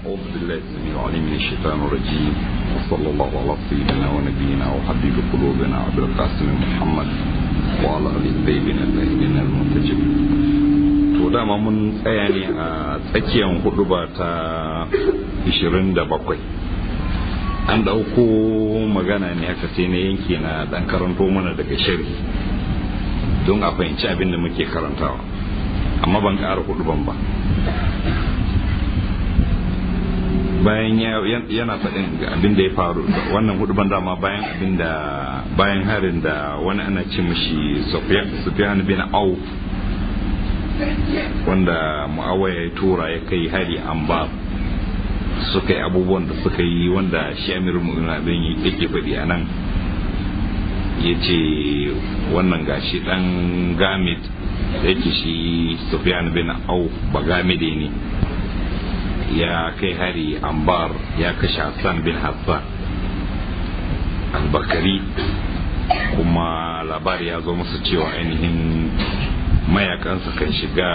أعوذ بالله السميع العليم من الشيطان الرجيم وصلى الله على سيدنا ونبينا وحبيب قلوبنا عبد القاسم محمد وعلى آله الطيبين الطاهرين المنتجبين to dama mun tsaya ne a tsakiyar hudu ba ta 27 an dauko magana ne aka sai na yanke na dan karanto mana daga shari don a fahimci abin da muke karantawa amma ban ƙara hudu ban ba bayan yana faɗin abin da ya faru wannan hudu ban dama bayan abin da bayan harin da wani ana ce mashi sufyan bin auf wanda mu'awaya ya tura ya kai hari an ba suka yi abubuwan da suka yi wanda shi amir mu'min yake faɗi a nan ya ce wannan gashi ɗan gamit da yake shi sufyan bin auf ba gamide ne ya kai hari ambar ya kashe hassan bin hassan albakari kuma labari ya zo masa cewa ainihin mayakansa kan shiga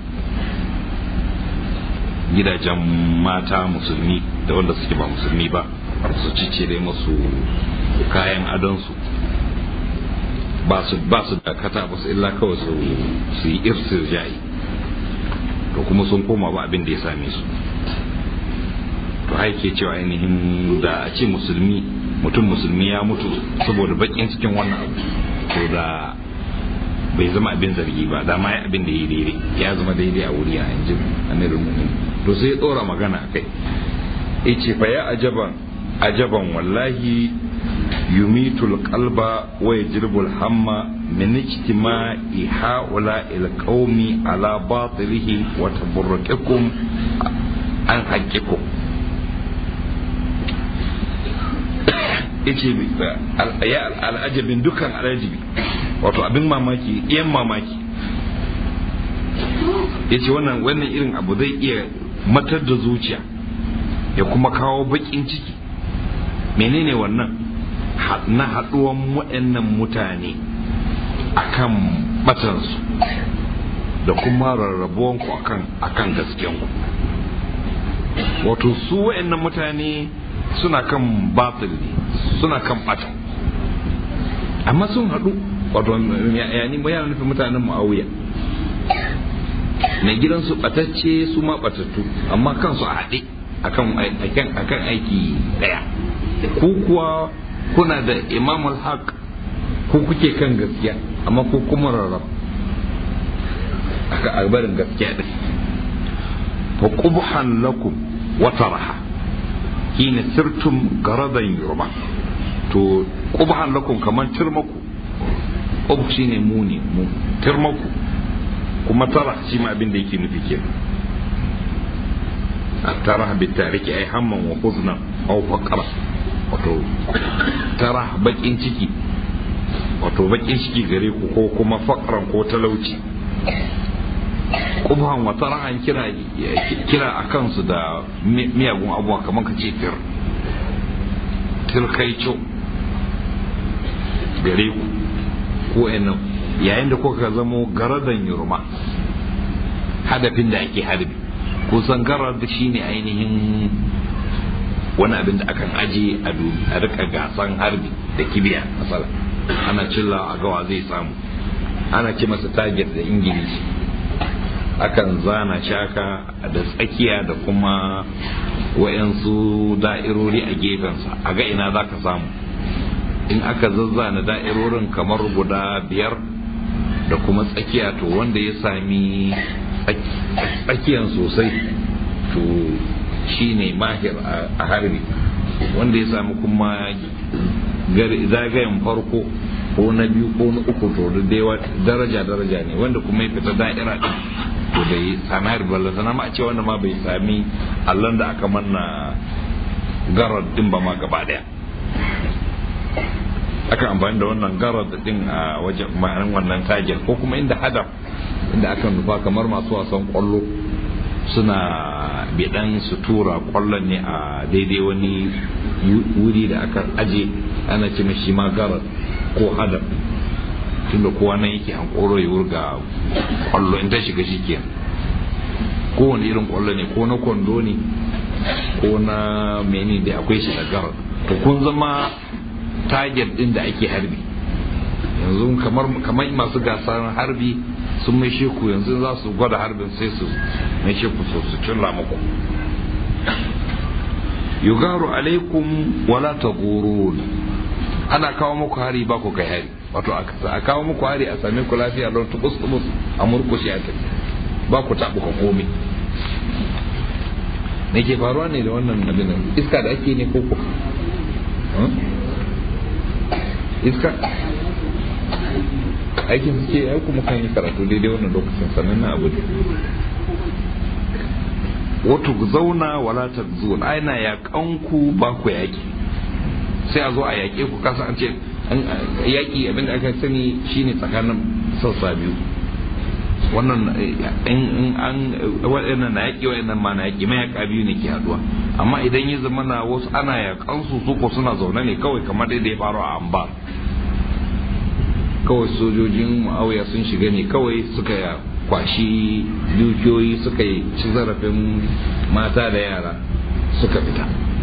gidajen mata musulmi da wanda suke ba musulmi ba su cicire masu kayan adonsu ba su ba su da kata ba su illa kawai su yi irsir jayi to kuma sun koma ba abin da ya same su to haike cewa ainihin da a ce musulmi mutum musulmi ya mutu saboda bakin cikin wannan abu to da bai zama abin zargi ba da ma abin da ya daidai ya zama daidai a wuri a yanzu amirin mu'min to sai ya tsora magana kai ya ce fa ya ajaban ajaban wallahi yumitul qalba wa yajribul hamma min ijtima'i haula il qaumi ala batilihi wa tabarrukikum an haqqikum yace ya al'ajabin dukkan al'ajabi wato abin mamaki iyan mamaki yace wannan wannan irin abu zai iya matar da zuciya ya kuma kawo bakin ciki menene wannan na haɗuwan waɗannan mutane akan batansu da kuma rarrabuwanku akan akan gaskiyanku wato su waɗannan mutane suna kan batil ne suna kan bata amma sun haɗu wato yani yana nufin mutanen mu'awiya mai gidansu batacce su ma batattu amma kansu a haɗe akan aiki ɗaya ku kuwa kuna da imamul haq ko kuke kan gaskiya amma ko kuma rarrab aka albarin gaskiya ɗin fa qubhan lakum wa taraha hina sirtum garadan yurma to qubhan lakum kaman tirmaku qub shine muni mu tirmaku kuma tara shi ma abin da yake nufi ke tara bi tariki ay hamman wa huzna aw faqra wato tara bakin ciki wato bakin ciki gare ku ko kuma faqran ko talauci kubhan wa tarahan kira kira a kansu da miyagun abubuwa kamar ka ce tir tirkaico gare ku ko nan yayin da kuka zamo garadan yurma hadafin da ake harbi kusan garar da shine ainihin wani abin da akan aje a rika gasan harbi da kibiya masala ana cilla a gawa zai samu ana ce masa target da ingilishi akan zana shaka da tsakiya da kuma wayansu da'irori a gefensa a ga ina za ka samu in aka zazzana da'irorin kamar guda biyar da kuma tsakiya to wanda ya sami tsakiyan sosai to shi ne mahir a harbi wanda ya sami kuma zagayen farko ko na biyu ko na uku to da daraja daraja ne wanda kuma ya fita da'ira din to da yi sami harbi balla sana ma a ce wanda ma bai sami allon da aka manna garar din ba ma gaba daya aka amfani da wannan garar din a wajen ma'anin wannan tajir ko kuma inda hadaf inda aka nufa kamar masu wasan kwallo suna bidan su tura kwallon ne a daidai wani wuri da aka aje ana ce shi ma garar ko hadaf tunda kowa nan yake hankoro ya wurga kwallo in ta shiga shi ke kowane irin kwallo ne ko na kwando ne ko na mene da akwai shi da garar to kun zama target din da ake harbi yanzu kamar kamar masu gasar harbi sun mai sheku yanzu za su gwada harbin sai su mai sheku so su cilla muku yugaru alaikum wala tagurun ana kawo muku hari ba ku kai hari wato a kawo muku hari a same ku lafiya don tubus tubus a murkushe a tafi ba ku tabu ka komai me ke faruwa ne da wannan abin iska da ake ne ko ko iska aikin suke ai kuma kan yi karatu daidai wannan lokacin sannan na abu wato zauna wala ta zuwa aina yaƙan ku ba ku yaƙi sai a zo a yaƙe ku kasa an ce yaƙi abin da aka sani shine tsakanin sassa biyu wannan in an waɗannan na yaƙi waɗannan ma na yaƙi mayaƙa biyu ne ke haɗuwa amma idan ya zama na wasu ana yaƙan su su ko suna zaune ne kawai kamar dai da ya faru a ambar kawai sojojin ma'auya sun shiga ne kawai suka kwashi dukiyoyi suka yi ci zarafin mata da yara suka fita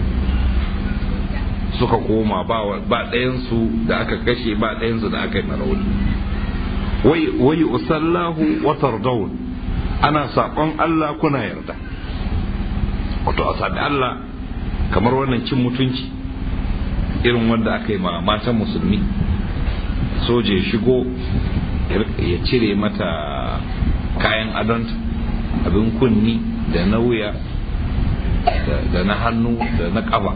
suka koma ba ɗayansu da aka kashe ba ɗayansu da aka yi marauni wai usallahu wa tardawun ana saƙon Allah kuna yarda wato a saɓi Allah kamar wannan cin mutunci irin wanda aka yi ma matan musulmi soja ya shigo ya cire mata kayan adonta abin kunni da na wuya da na hannu da na ƙafa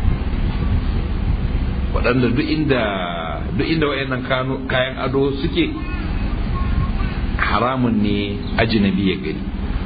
waɗanda duk inda duk inda wayannan kayan ado suke haramun ne ajinabi ya gani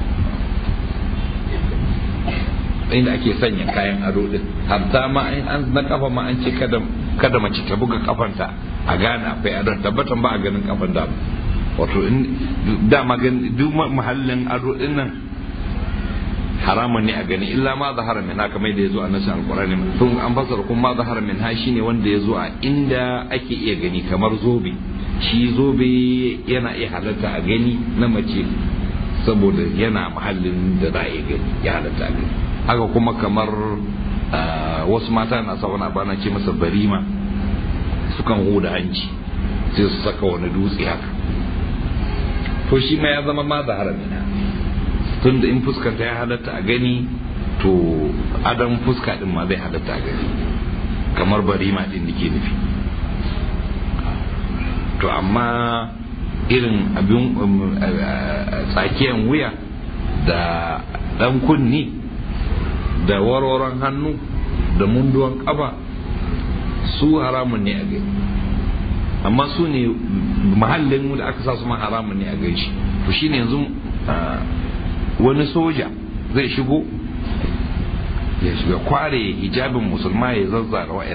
inda ake sanya kayan ado din hatta ma an na kafa ma an ce kada kada mace ta buga kafanta a gane akwai adon tabbatan ba a ganin kafan da wato in dama gan duk mahallin ado din nan haramun ne a gani illa ma zahara min haka mai da yazo a nasin alqur'ani tun an fasara kuma ma zahara min ha shine wanda yazo a inda ake iya gani kamar zobe shi zobe yana iya halatta a gani na mace saboda yana mahallin da za a iya gani ya halatta a gani haka kuma kamar wasu mata na sa wani abana ce masa barima sukan huda hanci sai su saka wani dutse haka to shi ma ya zama ma zahara min tun da in fuskanta ya halatta a gani to adam fuska din ma zai halatta a gani kamar barima din da ke nufi to amma irin abin tsakiyan wuya da dan kunni da warwaron hannu da munduwan kafa su haramun ne a gani amma su ne mahallin da aka sa su ma haramun ne a gani shi to shine yanzu wani soja zai shigo ya shiga kware hijabin musulma ya zazzara wa'yan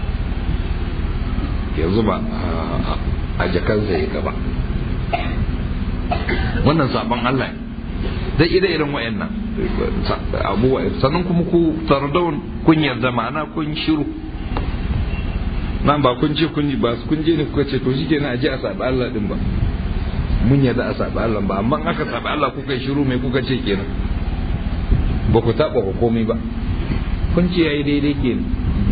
ya zuba a jakansa ya gaba wannan sabon Allah ne da ire irin wa'annan abubuwa sannan kuma ku tardawun kun yarda ma'ana kun shiru nan ba kun ce kun ba kun je ne kuka ce to shi kenan a je a sabi Allah din ba mun yarda a sabi Allah ba amma aka sabi Allah kuka shiru mai kuka ce kenan ba ku taɓa ku komai ba kun ce yayi daidai kenan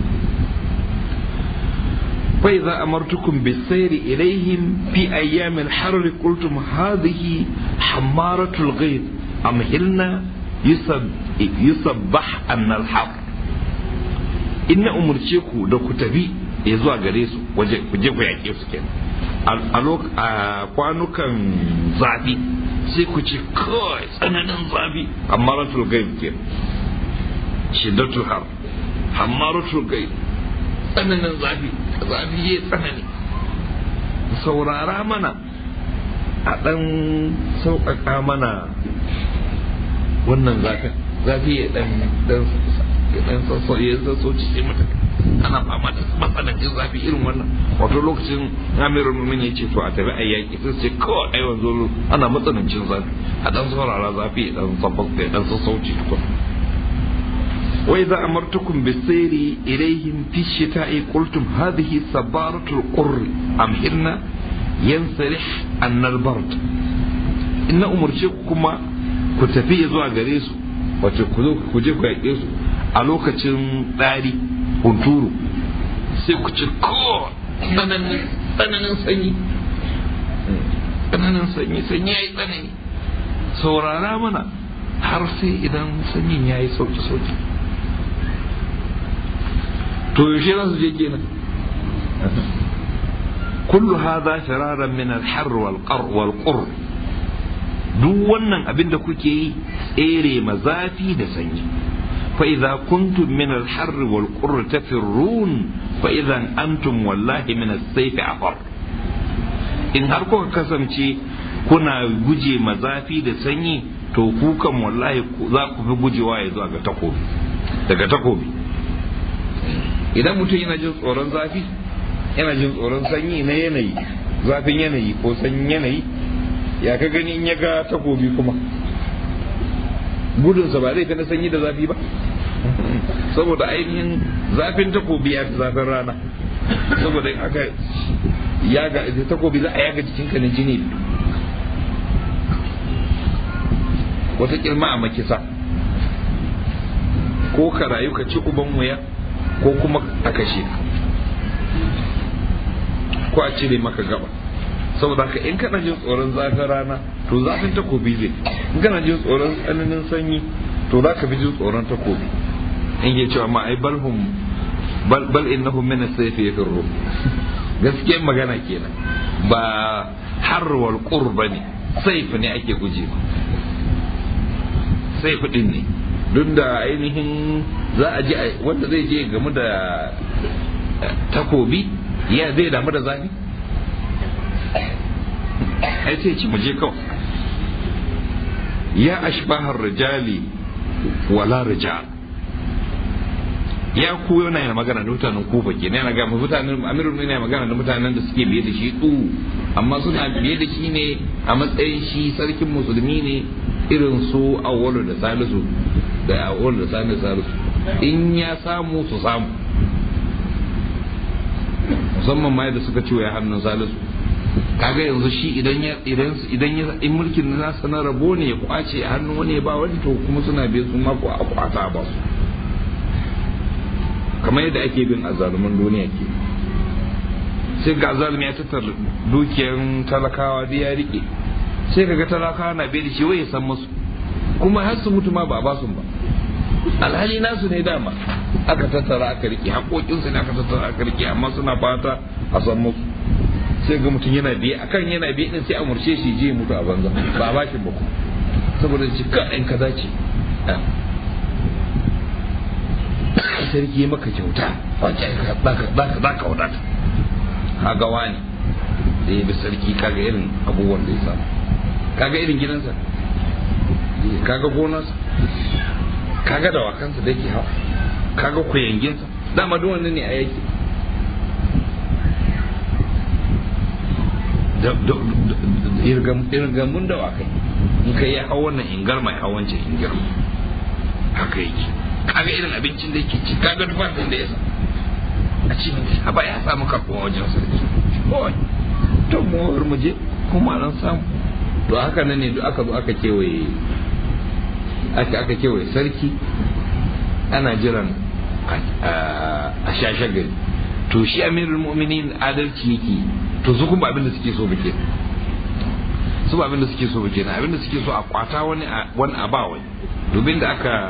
فإذا أمرتكم بالسير إليهم في أيام الحر قلتم هذه حمارة الغيظ أمهلنا يسب يسبح أن الحر إن أمرتكم لو كتبي يزوى غريسو وجه يأكيو سكين a kwanukan zafi sai ku ce kawai tsananin zafi amma ratul gaib ke shiddatul har amma ratul gaib tsananin zafi zafi ya tsanani saurara mana a ɗan sauƙaƙa mana wannan zafin zafi ya ɗan ya ɗan sassauci ya sassauci sai mata ana fama da matsanancin zafi irin wannan wato lokacin amirul mumin ya ce to a tafi a yaƙi sai ce kawai ai wanzu ana matsanancin zafi a ɗan saurara zafi ya ɗan sassauci tukun وإذا أمرتكم بالسير إليهم في الشتاء قلتم هذه سبارة القر أمهرنا ينسلح أن البرد إن أمرتكم كتفي زوا غريسو wato ku zo ku je ku yaƙe su a lokacin ɗari hunturu sai ku ci ko tsananin sanyi tsananin sanyi sanyi ya yi tsanani saurara mana har sai idan sanyin ya yi sauki sauki to yaushe za su je kenan kullu hadha firaran min al-harr wal qar wal qur duk wannan abin da kuke yi tsere ma zafi da sanyi fa idza kuntum min al-harr wal qur tafirrun fa idan antum wallahi min as-sayf afar in har kuka kasance kuna guje ma zafi da sanyi to ku kan wallahi za ku fi gujewa ya zuwa ga takobi daga takobi idan mutum yana jin tsoron zafi yana jin tsoron sanyi na yanayi zafin yanayi ko sanyin yanayi ya ka gani in ya ga takobi kuma gudunsa ba zai fi na sanyi da zafi ba saboda ainihin zafin takobi ya fi zafin rana saboda aka yaga takobi za a yaga jikinka na jini wata kirma a makisa ko ka rayu ka ci uban wuya ko kuma a kashe ka ko a cire maka gaba saboda haka in kana jin tsoron zafin rana to zafin takobi zai in kana jin tsoron tsananin sanyi to za ka fi jin tsoron takobi in ke cewa ma ai balhum bal bal innahum min as-sayfi yafirru gaskiyar magana kenan ba harwal qurba ne saif ne ake guje ba saif din ne duk da ainihin za a je wanda zai je game da takobi ya zai damu da zafi ai sai ci muje kawai ya ashbahar rijali wala rijal ya ku yana yana magana da mutanen kufa ke yana ga mutanen amirul ne yana magana da mutanen da suke biye da shi du amma suna biye da shi ne a matsayin shi sarkin musulmi ne irin su awwalu da salisu da awwalu da salisu salisu in ya samu su samu musamman ma yadda suka ciwo ya hannun salisu kaga yanzu shi idan ya idan idan ya in mulkin nasa na rabo ne ya kwace a hannun wani ya ba wani to kuma suna biye su ma ko a kwata ba su kamar yadda ake bin azaluman duniya ke sai ga azalumi ya tattar dukiyar talakawa da ya rike sai kaga talakawa na bai da shi wai ya san musu kuma har su mutu ma ba a basu ba alhali nasu ne dama aka tattara aka rike haƙoƙinsu ne aka tattara aka rike amma suna fata a san musu sai ga mutum yana biye akan yana biye din sai a murshe shi je mutu a banza ba a bashi ba saboda jika ɗin kaza ce sarki maka kyauta za ka wadata kaga wani da ya bi sarki kaga irin abubuwan da ya samu kaga irin gidansa kaga gonarsa kaga dawakansa da yake hawa kaga kuyanginsa dama duk wannan ne a yake irgamun dawakai in kai ya hau wannan ingar mai hawan ce ingar haka yake kaga irin abincin da yake ci kaga tufafin da ya sa a ce a ba ya samu karɓuwa wajen sarki kawai to mu mu je kuma nan samu to haka nan ne duk aka zo aka kewaye aka aka kewaye sarki ana jiran a shashe gari to shi amirul mu'minin adalci yake to su kuma abin da suke so bake su ba abin da suke so bake na abin da suke so a kwata wani wani a ba wani dubin da aka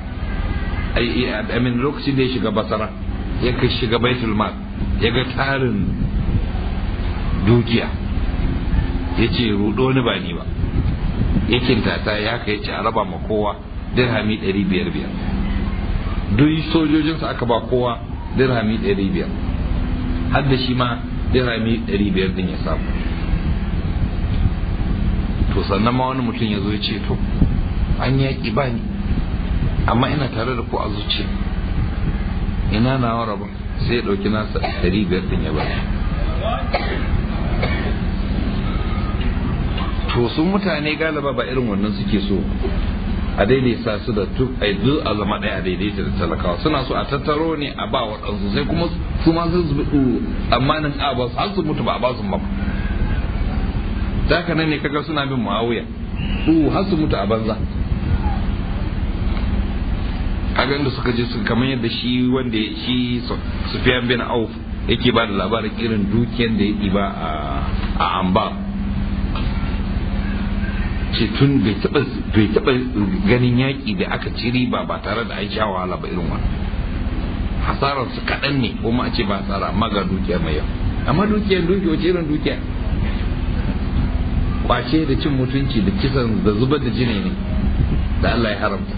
amin lokacin da ya shiga basara ya kai shiga baitul mal ya ga tarin dukiya ya ce rudo ni ba ni ba ya kintata ya kai ce a raba ma kowa dirhami ɗari biyar biyar duk sojojinsa aka ba kowa dirhami ɗari biyar har da shi ma dirhami ɗari biyar din ya samu to sannan ma wani mutum ya zo ya ce to an yaƙi ba ni amma ina tare da ku a zuciya ina na rabon sai ya ɗauki nasa ɗari biyar din ya ba to sun mutane galaba ba irin wannan suke so a daidaita su da duk a duk a zama ɗaya a daidaita da talakawa suna so a tattaro ne a ba waɗansu sai kuma su ma sun zubi tsammanin a ba su har su mutu ba a ba su ba da nan ne kaga suna bin muawiya uh har su mutu a banza kaga da suka je su kamar yadda shi wanda shi Sufyan bin Auf yake ba da labarin irin dukiyar da ya ba a amba ce tun bai taba ganin yaƙi da aka ci riba ba tare da an sha wahala ba irin wannan hasarar su kaɗan ne kuma a ce ba hasara amma ga dukiya mai yau amma dukiyar dukiya wace irin dukiya kwace da cin mutunci da kisan da zubar da jini ne da Allah ya haramta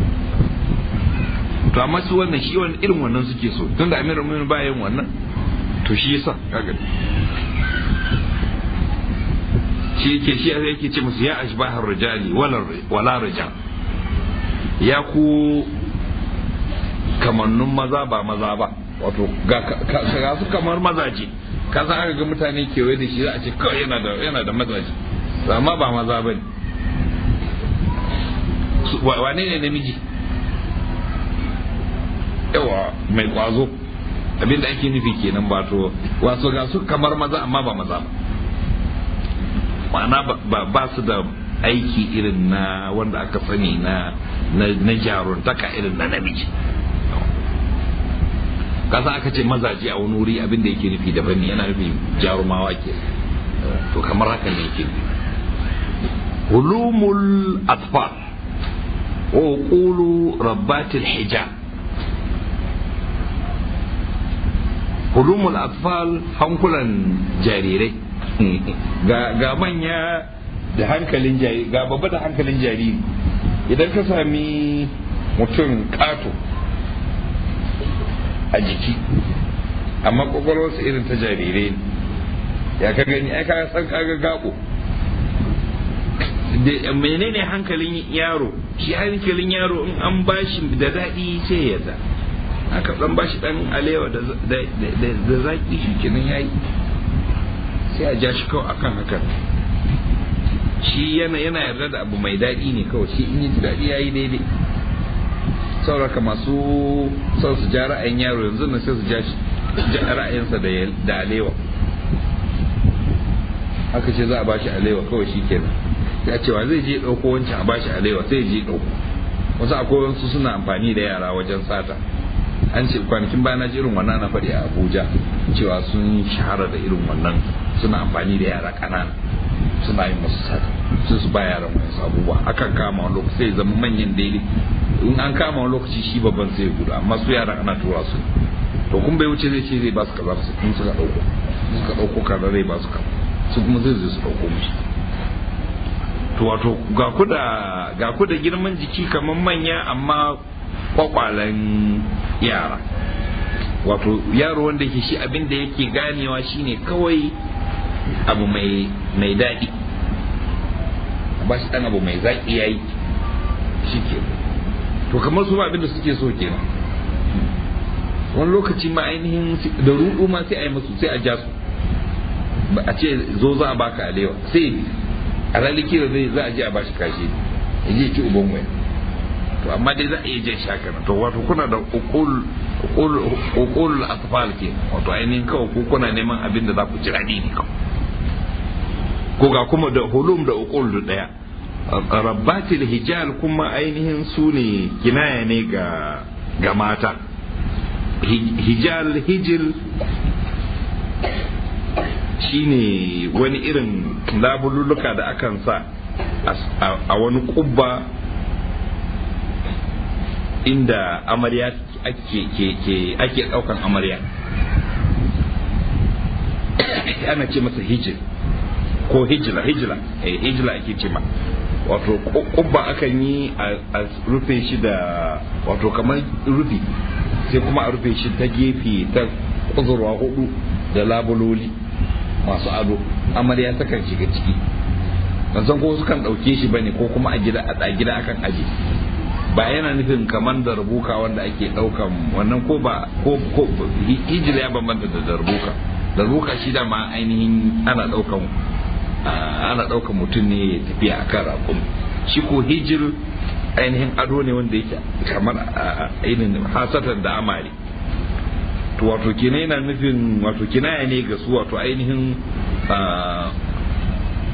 to amma su wannan shi wannan irin wannan suke so tunda amirul mu'minin ba yin wannan to shi yasa kaga shi yake shi yake ce musu ya ashbahar rijali wala wala rijal ya ku kamannun maza ba maza ba wato ga su kamar mazaje ka san aka ga mutane kewaye da shi za a ce kawai yana da yana da mazaje amma ba maza bane wane ne namiji yawa mai kwazo abinda ake nufi kenan ba to wasu ga su kamar maza amma ba maza ba ma'ana ba su da aiki irin na wanda aka sani na na jaruntaka irin na namiji kasa aka ce mazaje a wani wuri abinda yake nufi daban ne yana nufi jarumawa ke to kamar haka ne yake hulumul atfal wa qulu rabbatil hijab hulumul atfal hankulan jarirai ga manya da hankalin jariri ga babba da hankalin jariri idan ka sami mutum kato a jiki amma kwakwalwarsa irin ta jarirai ya ka gani ai ka san kaga gabo menene hankalin yaro shi hankalin yaro in an bashi da daɗi sai ya za aka dan bashi dan alewa da zaki shi kenan yayi sai a ja shi kawai akan hakan shi yana yana yarda da abu mai daɗi ne kawai shi in yi daɗi yayi daidai sauraka masu son su ja ra'ayin yaro yanzu na sai su ja ra'ayinsa da alewa aka ce za a bashi alewa kawai shi kenan ya cewa zai je ɗauko wancan a bashi alewa sai je ɗauko wasu akwai wasu suna amfani da yara wajen sata an ce kwanakin baya na ji irin wannan na faɗi a abuja cewa sun shahara da irin wannan suna amfani da yara ƙanana suna yin masu sata sai su ba yaran wasu abubuwa akan kama wani lokaci sai zama manyan daidai in an kama wani lokaci shi babban sai gudu amma su yaran ana tura su to kun bai wuce zai ce zai ba su kaza su kun suka ɗauko suka ɗauko kaza zai ba su kaza su kuma zai zai su ɗauko musu to wato ga ku da ga ku da girman jiki kamar manya amma kwakwalen yara wato yaro wanda ke shi abin da yake ganewa shine kawai abu mai mai daɗi ba shi ɗan abu mai zaƙi ya yi shi ke to kamar su abin da suke so kenan wani lokaci ma ainihin da rudu ma sai a yi musu sai a ja su a ce zo za a baka alewa sai a ralikira zai za a je a bashi kashi ya je ci uban waya to amma dai za a iya jan shaka to wato kuna da uqul atfal ke wato ainihin kawai ko kuna neman abin da za ku ji daɗi ne kawai ko ga kuma da hulum da uqul da daya rabbatil hijal kuma ainihin su ne kinaya ne ga ga mata hijal hijil shine wani irin labululuka da akan sa a wani kubba inda amarya ake ake daukan amarya ana ce masa hijil ko hijila hijila eh hijila ake ce ma wato kubba akan yi a rufe shi da wato kamar rufi sai kuma a rufe shi ta gefe ta kuzurwa hudu da labuloli masu ado amarya takan shiga ciki ban san ko sukan ɗauke shi bane ko kuma a gida a gida akan aje ba yana nufin kamar da rubuka wanda ake ɗaukan wannan ko ba ko ko hijira ya bambanta da darbuka darbuka shi da ma ainihin ana ɗaukan ana ɗaukan mutum ne ya tafiya akan raƙum shi ko hijir ainihin ado ne wanda yake kamar ainihin hasatan da amare to wato kina yana nufin wato kinaya ne ga su wato ainihin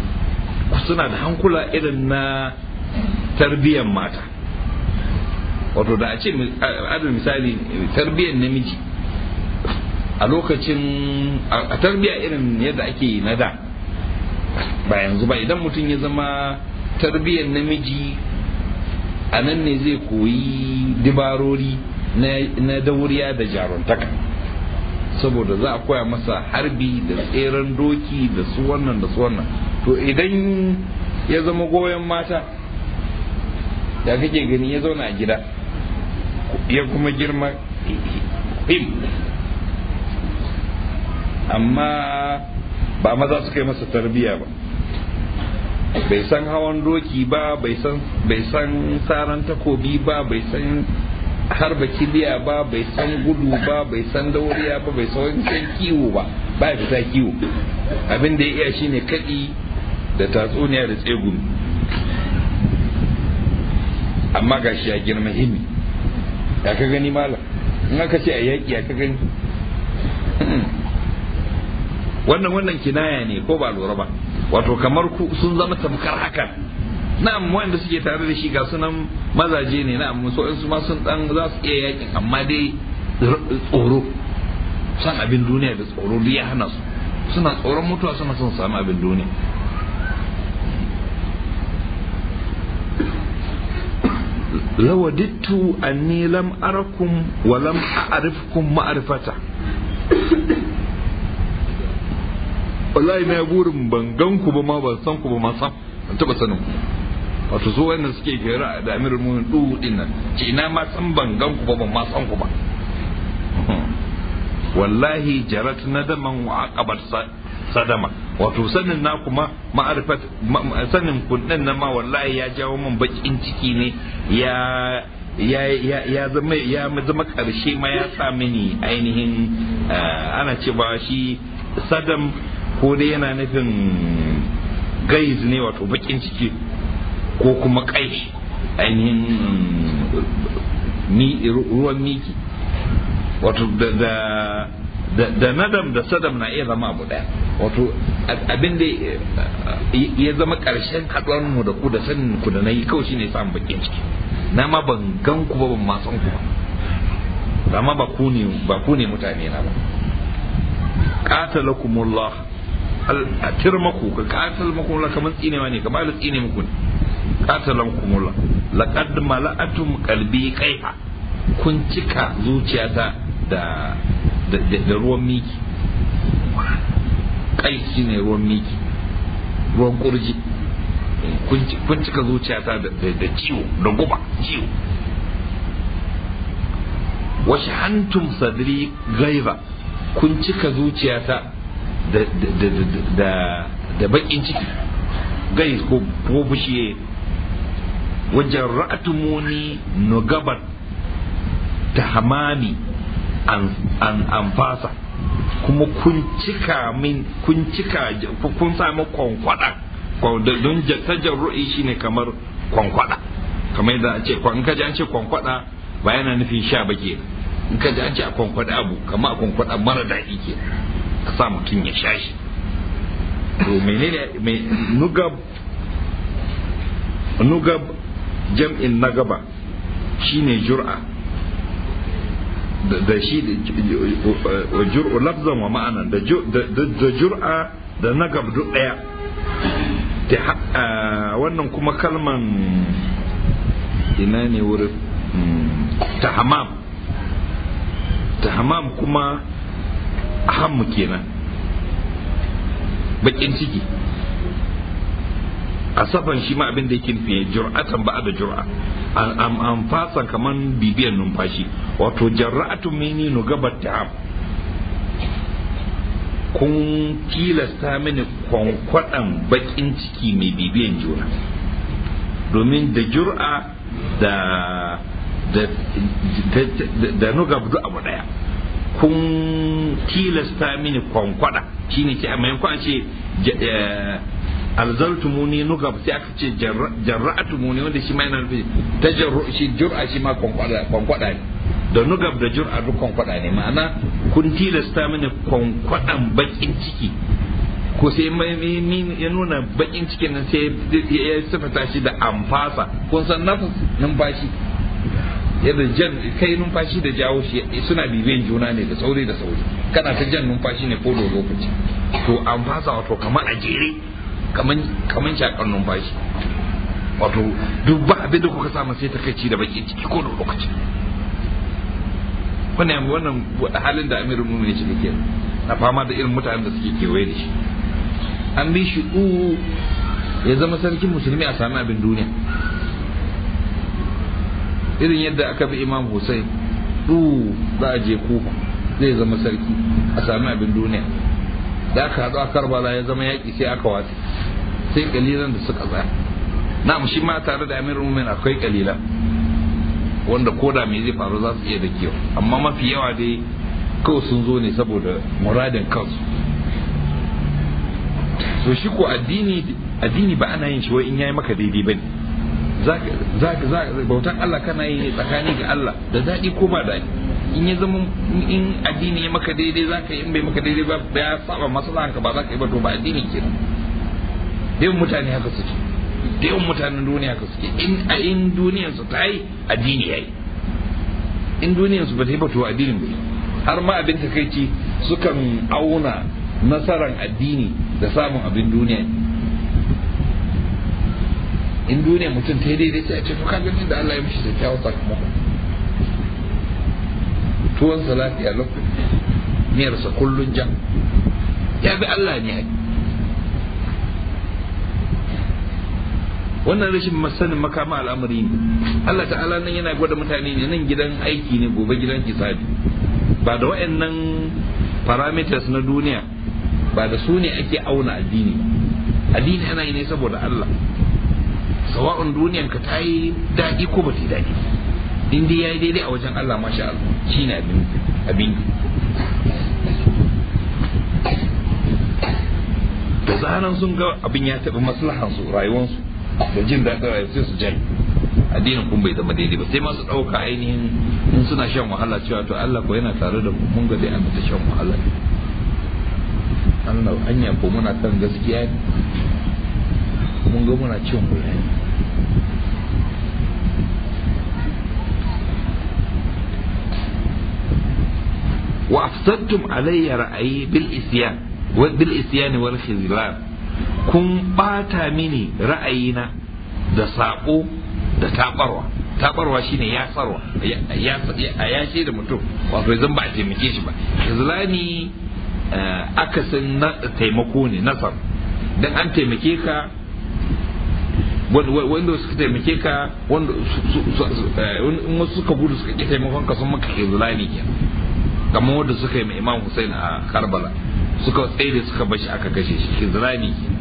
suna da hankula irin na tarbiyyar mata wato da a ce adal misali tarbiyyar namiji a lokacin a tarbiyya irin yadda ake na da ba yanzu ba idan mutum ya zama tarbiyyar namiji a nan ne zai koyi dibarori na dauriya da jaruntaka saboda za a koya masa harbi da tseren doki da su wannan da su wannan to idan ya zama goyon mata da kake gani ya zauna a gida ya kuma girma him amma ba maza su kai masa tarbiya ba bai san hawan doki ba bai san saran takobi ba bai san harba kiliya ba bai san gudu ba bai san dauriya ba bai san kiwo ba ba ya fita kiwo abin da ya iya shine kaɗi da tatsuniya da tsegumi amma ga shi ya girma himi ya ka gani malam in aka ce a yaƙi ya ka gani wannan wannan kinaya ne ko ba lura ba wato kamar ku sun zama tamkar hakan na'am wanda suke tare da shi ga sunan mazaje ne na'am so in su ma sun dan za su iya yakin amma dai tsoro san abin duniya da tsoro duk ya hana su suna tsoron mutuwa suna son samu abin duniya lawadittu anni lam arakum wa lam a'rifkum ma'rifata wallahi na burin ban gan ku ba ma ban san ku ba ma san ban taba sanin ku wato su wanda suke gera da amirul mu'minin du din nan ce ina ma san ban gan ku ba ban ma san ku ba wallahi jarat nadaman wa aqabat sadama wato sanin na kuma ma'arifat sanin kun din nan ma wallahi ya jawo min bakin ciki ne ya ya ya ya zama ya zama karshe ma ya sa mini ainihin ana ce ba shi sadam ko dai yana nufin gaiz ne wato bakin ciki ko kuma kai ainihin ruwan miki wato da da nadam da sadam na iya zama abu daya wato abin da ya zama karshen haɗuwar mu da ku da sanin ku da na yi kawai shine samun bakin ciki na ma ban gan ku ba ban ma san ku ba amma ba ku ne ba ku ne mutane na ba qatalakumullah a tirmaku ka qatalakumullah kamar tsinewa ne kamar da tsine muku ne qatalakumullah laqad mala'atum qalbi kaifa kun cika zuciyata da da ruwan miki kai shine ruwan miki ruwan kurji kun cika zuciyata da ciwo da guba ciwo wasu hantum sadri gaiba kun cika zuciyata da bakin ciki gai ko fushi wajen ra'atumuni nugabat ta hamami an amfasa kuma kun cika min kun cika kun sami kwankwada don tajarru'i shine kamar kwankwada kamar yadda an ce in ka ji an ce kwankwada ba yana nufin sha ba ke in ka ji an ce a kwankwada abu kamar a kwankwada mara daɗi ke ka sa mutum ya sha shi to menene mai nugab nugab jam'in nagaba shine jur'a da shi wa jur'u lafzan wa ma'anan da jur'a da nagab duk daya wannan kuma kalman ina ne wurin tahamam tahamam kuma hammu kenan bakin ciki a safan shi ma abin da yake nufi jur'atan ba da jur'a an fasa kaman bibiyan numfashi wato jarra'atun mini nu gabar ta'am kun tilasta mini kwankwaɗan bakin ciki mai bibiyan juna domin da jur'a da da da nugab duk abu daya kun tilasta mini kwankwada shine ke a maimakon ce alzaltumuni nugab sai aka ce jarra'atumuni wanda shi ma yana nufi tajarru shi jur'a shi ma kwankwada kwankwada ne da nugab da jur'a duk kwankwada ne ma'ana kun tilasta mini kwankwadan bakin ciki ko sai ya nuna bakin cikin nan sai ya sifata shi da amfasa kun san nafas numfashi yadda jan kai numfashi da jawo shi suna bibiyan juna ne da sauri da sauri kana ta jan numfashi ne ko da lokaci to an fasa wato kamar a jere kamar shakar numfashi wato duk ba abin da kuka samu sai ta kai ci da baki ciki ko da lokaci wannan wannan halin da amirul mu'minin shi ke na fama da irin mutanen da suke kewaye da shi an bi shi ya zama sarkin musulmi a sami abin duniya irin yadda aka bi imam Hussein du za a je kufa zai zama sarki a sami abin duniya da aka haɗu a karbala ya zama yaƙi sai aka watsi sai kalilan da suka tsaya na shi ma tare da amirul mu'minin akwai kalilan wanda koda me zai faru za su iya da kiyo amma mafi yawa dai kawai sun zo ne saboda muradin kansu so shi ko addini addini ba ana yin shi wai in yayi maka daidai bane za bautan Allah kana yi tsakani ga Allah da daɗi ko ba daɗi in ya zama in addini ya maka daidai za ka yi in bai maka daidai ba ya saba maslahanka ba za ka yi ba to ba addini kenan da yawan mutane haka suke da yawan mutanen duniya haka suke in a in duniyar su ta yi addini ya yi in duniyar su ba ta yi ba to addinin bai har ma abin takaici sukan auna nasaran addini da samun abin duniya in duniya mutum ta yi daidai sai a ce to ka ganin da Allah ya mishi da kyawun sakamako tuwon sa lafiya lokaci miyarsa kullun jan ya bi Allah ne ai wannan rashin sanin makama al'amari ne Allah ta'ala nan yana gwada mutane ne nan gidan aiki ne gobe gidan hisabi ba da wayannan parameters na duniya ba da su ne ake auna addini addini ana yi ne saboda Allah sawa'un duniyan ka ta yi daɗi ko ba ta yi daɗi in dai ya yi daidai a wajen Allah masha Allah shi ne abin abin da zaran sun ga abin ya taɓa maslahansu rayuwarsu da jin daɗin rayuwa sai su jai addinin kun bai zama daidai ba sai masu ɗauka ainihin in suna shan wahala cewa to Allah ko yana tare da mu mun ga dai an ta shan wahala Allah hanya ko muna kan gaskiya ne mun ga muna cin wuya ne wa afsadtum alayya ra'ayi bil isyan wa bil isyan wal khizlan kun bata mini ra'ayina da sabo da tabarwa tabarwa shine ya sarwa ya ya ce da mutum wato zan ba a taimake shi ba khizlani akasin taimako ne nasar dan an taimake ka wanda suka taimake ka wanda in wasu suka gudu suka ƙi taimakon ka sun maka izlani ke kamar wanda suka yi mai imam Hussein a Karbala suka tsaye da suka bashi aka kashe shi izlani ke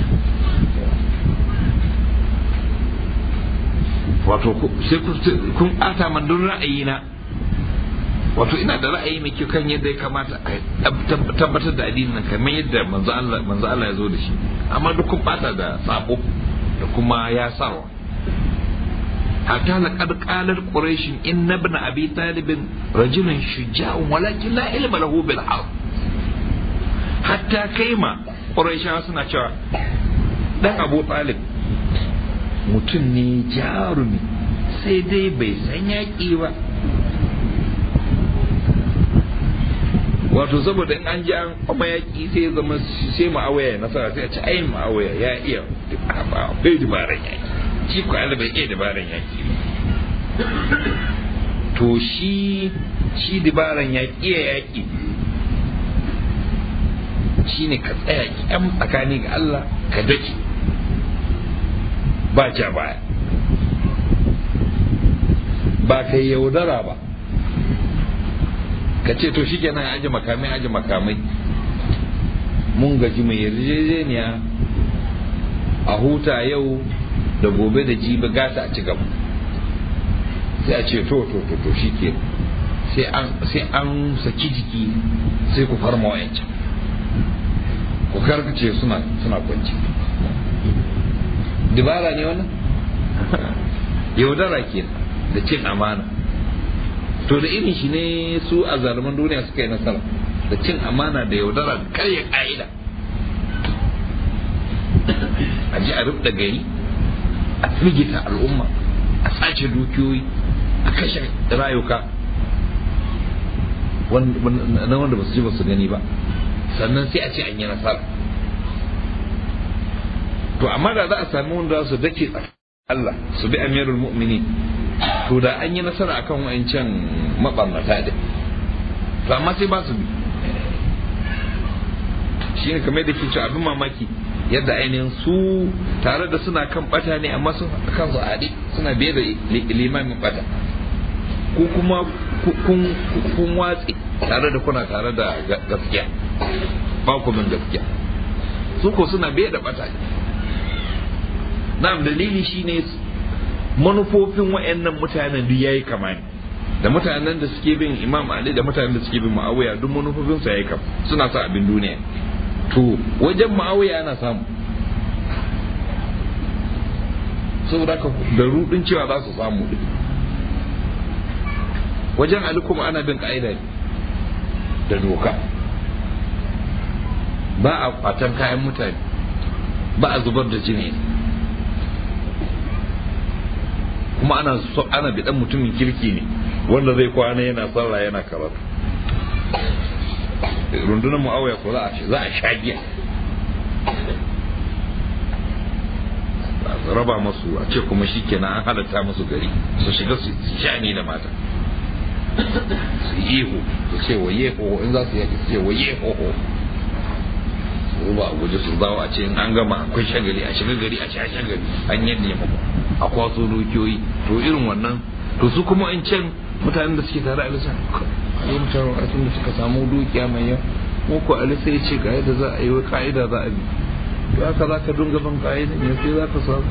wato sai kun ɓata man don ra'ayina wato ina da ra'ayi mai kyau kan yadda ya kamata a tabbatar da addinin nan kamar yadda manzo Allah manzo Allah ya zo da shi amma duk kun bata da sabo da kuma ya sarwa hatta laqad qalat quraish inna ibn abi talib rajulun shuja'un walakin la ilma lahu bil harb hatta kaima quraishawa suna cewa dan abu talib mutum ne jarumi sai dai bai san yaƙi ba wato saboda in an ji an kuma yaƙi sai zama sai ma'awaya ya nasara sai a ci ayin ma'awaya ya iya akwai dabaran yaƙi shi ko Allah bai iya dabaran yaƙi to shi shi dabaran yaƙi ya yaƙi shine ka tsaya kyan tsakani ga Allah ka dake ba ja baya ba kai yaudara ba ka ce to shi kenan aji makamai aji makamai mun gaji mai yarjejeniya a huta yau da gobe da jibi gata a ci gaba sai a ce to to to to shi ke sai an saki jiki sai ku farma wayancan ku karkace suna suna kwanci dibara ne wannan yaudara ke da cin amana to da irin shi ne su a zaluman duniya suka yi nasara da cin amana da yaudara da karya ka'ida a ji a rubda gari a firgita al'umma a sace dukiyoyi a kashe rayuka na wanda ba su ji ba su gani ba sannan sai a ce an yi nasara to amma da za a sami wanda su dake Allah su bi amirul mu'mini to da an yi nasara akan wa'ancan mabarnata din to amma sai ba su bi shi ne kamar da ke cewa abin mamaki yadda ainihin su tare da suna kan bata ne amma sun kansu a haɗe suna biye da limamin bata ko kuma kun watsi tare da kuna tare da gaskiya ba ku min gaskiya su ko suna biye da bata ne na'am dalili shine manufofin wayannan mutanen duk yayi kama ne da mutanen da suke bin imam ali da mutanen da suke bin ma'awiya duk manufofin su yayi kama suna sa abin duniya to wajen ma'awiya ana samu saboda ka da rudin cewa za su samu din wajen ali kuma ana bin ka'ida da doka ba a kwatan kayan mutane ba a zubar da jini kuma ana so ana bidan mutumin kirki ne wanda zai kwana yana sallah yana karatu rundunar mu'awiya ko za a sha giya raba masu a ce kuma shi kenan an halatta masu gari su shiga su shani da mata su yeho su ce wa yeho in za su yaki su ce wa yeho su ba a guje su zawo a ce in an gama akwai shagali a shiga gari a sha shagali an yadda ya mako a kwaso dukiyoyi to irin wannan to su kuma in can mutanen da suke tare a lissa a yi mutane a da suka samu dukiya mai yawa mu ko alisa ya ce ga yadda za a yi wa ka'ida za a bi to haka za ka dunga ban ka'ida ne sai za ka samu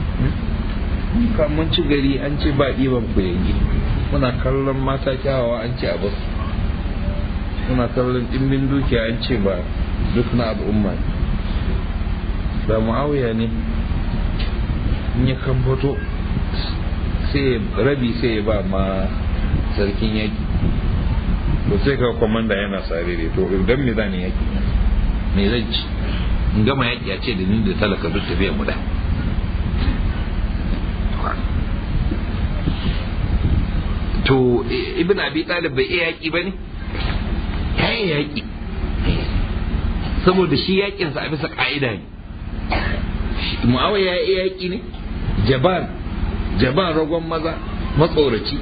mun ci gari an ce ba ɗiban ku yanki muna kallon mata kyawawa an ce a basu muna kallon ɗimbin dukiya an ce ba duk na al'umma ne da mu'awiya ne in ya kan fito sai rabi sai ya ba ma sarkin yaki to sai ka kwamanda yana sarere to idan me zan yaki me zan ci in gama yaki a ce da ni da talaka duk tafiya mu da to ibn abi talib bai iya yaki bane ya iya yaki saboda shi yakinsa a bisa ka'ida ne mu'awiya ya iya yaki ne jaban jaban ragon maza matsoraci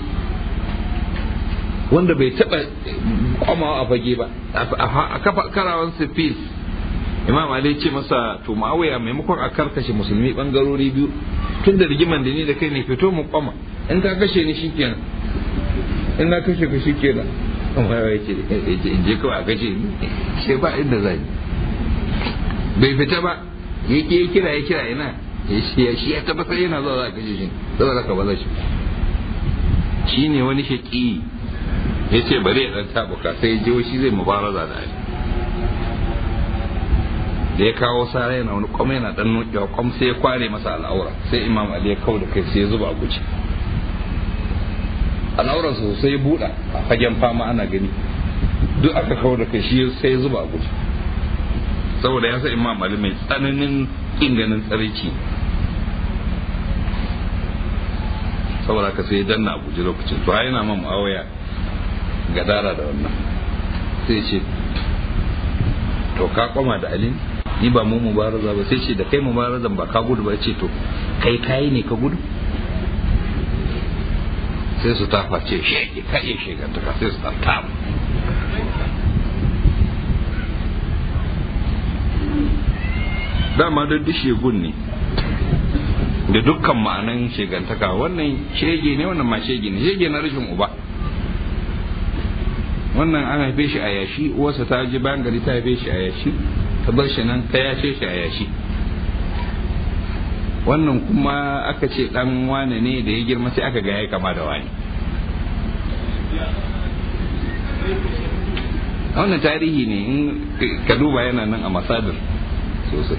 wanda bai taba kwamawa a fage ba a kafa karawan sifis imam ali ce masa to mu'awiya maimakon a karkashe musulmi bangarori biyu tun da rigiman da ni da kai ne fito mu kwama in ka kashe ni shikenan in na kashe ka shikenan amma ya ce in je kawai a kashe ni sai ba inda zai bai fita ba ya kira ya kira ina shi ya tabbatar yana zuwa za a kashe shi saboda ka ba za shi shi ne wani shaƙi ya ce bari ya ɗan tabuka sai je shi zai mubaraza da ali da ya kawo sara yana wani kwam yana ɗan nukewa kwam sai ya kware masa al'aura sai imam ali ya kau da kai sai ya zuba a guji al'auran sosai ya buɗa a fagen fama ana gani duk aka kau da kai shi sai ya zuba a guji saboda ya sa imam ali mai tsananin kin ganin tsaraici saboda ka sai danna a guji lokacin to ai yana man awaya gadara da wannan sai ce to ka koma da ali ni ba mu mubaraza ba sai ce da kai mubarazan ba ka gudu ba ce to kai kayi ne ka gudu sai su tafa ce shege ka iya shegantaka sai su tafa dama da duk shegun ne da dukkan ma'anan shegantaka wannan shege ne wannan ma shege ne shege na rashin uba wannan an haife shi a yashi uwarsa ta ji bayan gari ta haife shi a yashi ta bar shi nan ta yashe shi a yashi wannan kuma aka ce dan wane ne da ya girma sai aka ga ya kama da wani wannan tarihi ne in ka duba yana nan a masadar sosai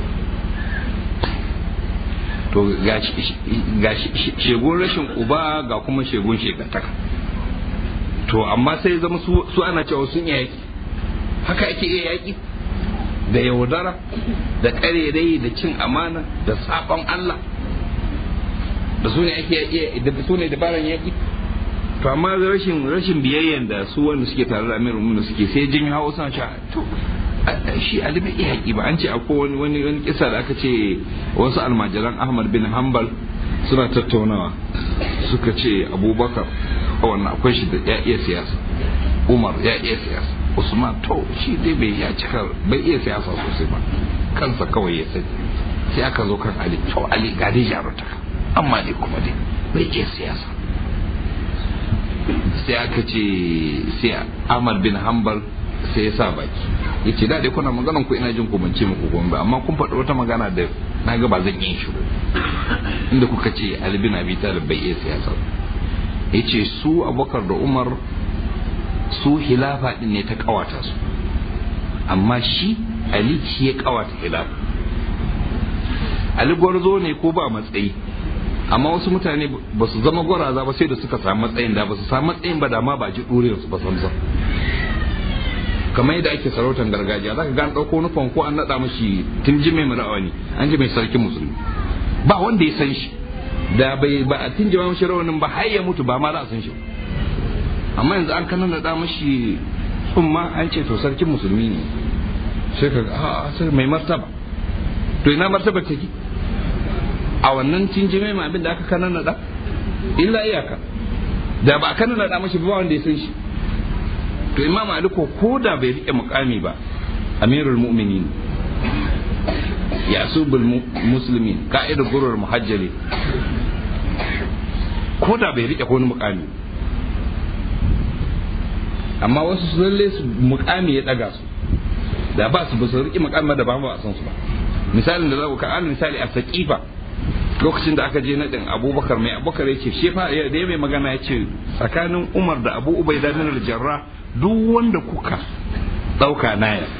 to ga shegun rashin uba ga kuma shegun shekataka to amma sai zama su ana cewa sun yi yaki haka ake iya yaki da yaudara da karerai da cin amana da sabon Allah da su ne ake iya da su ne dabaran yaki to amma rashin rashin biyayyen da su wanda suke tare da amirul mu'minin suke sai jin hawo suna cewa to shi Ali bai iya haƙi ba an ce akwai wani wani wani kisa da aka ce wasu almajiran Ahmad bin Hanbal suna tattaunawa suka ce Abubakar wannan akwai shi da ya iya siyasa Umar ya iya siyasa Usman to shi dai bai ya cika bai iya siyasa sosai ba kansa kawai ya sani sai aka zo kan Ali to Ali ga dai jarumta amma dai kuma dai bai iya siyasa sai aka ce sai Ahmad bin Hanbal sai ya sa baki ya ce daɗe kuna maganan ku ina jin ku ban ce muku gombe amma kun faɗi wata magana da na ga ba zan yi shiru inda kuka ce Ali bin Abi Talib bai iya siyasa ya ce su Abubakar da Umar su hilafa din ne ta kawata su amma shi Ali shi ya kawata hilafa Ali gwarzo ne ko ba matsayi amma wasu mutane ba su zama gwaraza ba sai da suka samu matsayin da ba su samu matsayin ba da ma ba ji ɗuriyar su ba samsam kamar yadda ake sarautar gargajiya zaka ga an ɗauko nufan ko an naɗa mashi tun ji mai rawani an ji mai sarkin musulmi ba wanda ya san shi da bai ba a tun jima mashi rawanin ba har ya mutu ba ma za a san shi amma yanzu an kana naɗa mashi tsumma an ce to sarkin musulmi ne sai ka ga a sai mai martaba to ina martaba take a wannan tinjime ma abin da aka kana naɗa illa iyaka da ba a kana naɗa mashi ba wanda ya san shi to imam ali ko ko da bai rike mukami ba amirul mu'minin yasubul muslimin ka'idar gurur muhajjali ko da bai rike wani mukami amma wasu su lalle su mukami ya daga su da ba su ba su rike mukami da ba ba a san su ba misalin da za ku ka misali a saqifa lokacin da aka je naɗin abubakar mai abubakar ya ce shi fa da ya mai magana ya ce tsakanin umar da abu ubai da jarra duk wanda kuka ɗauka na ya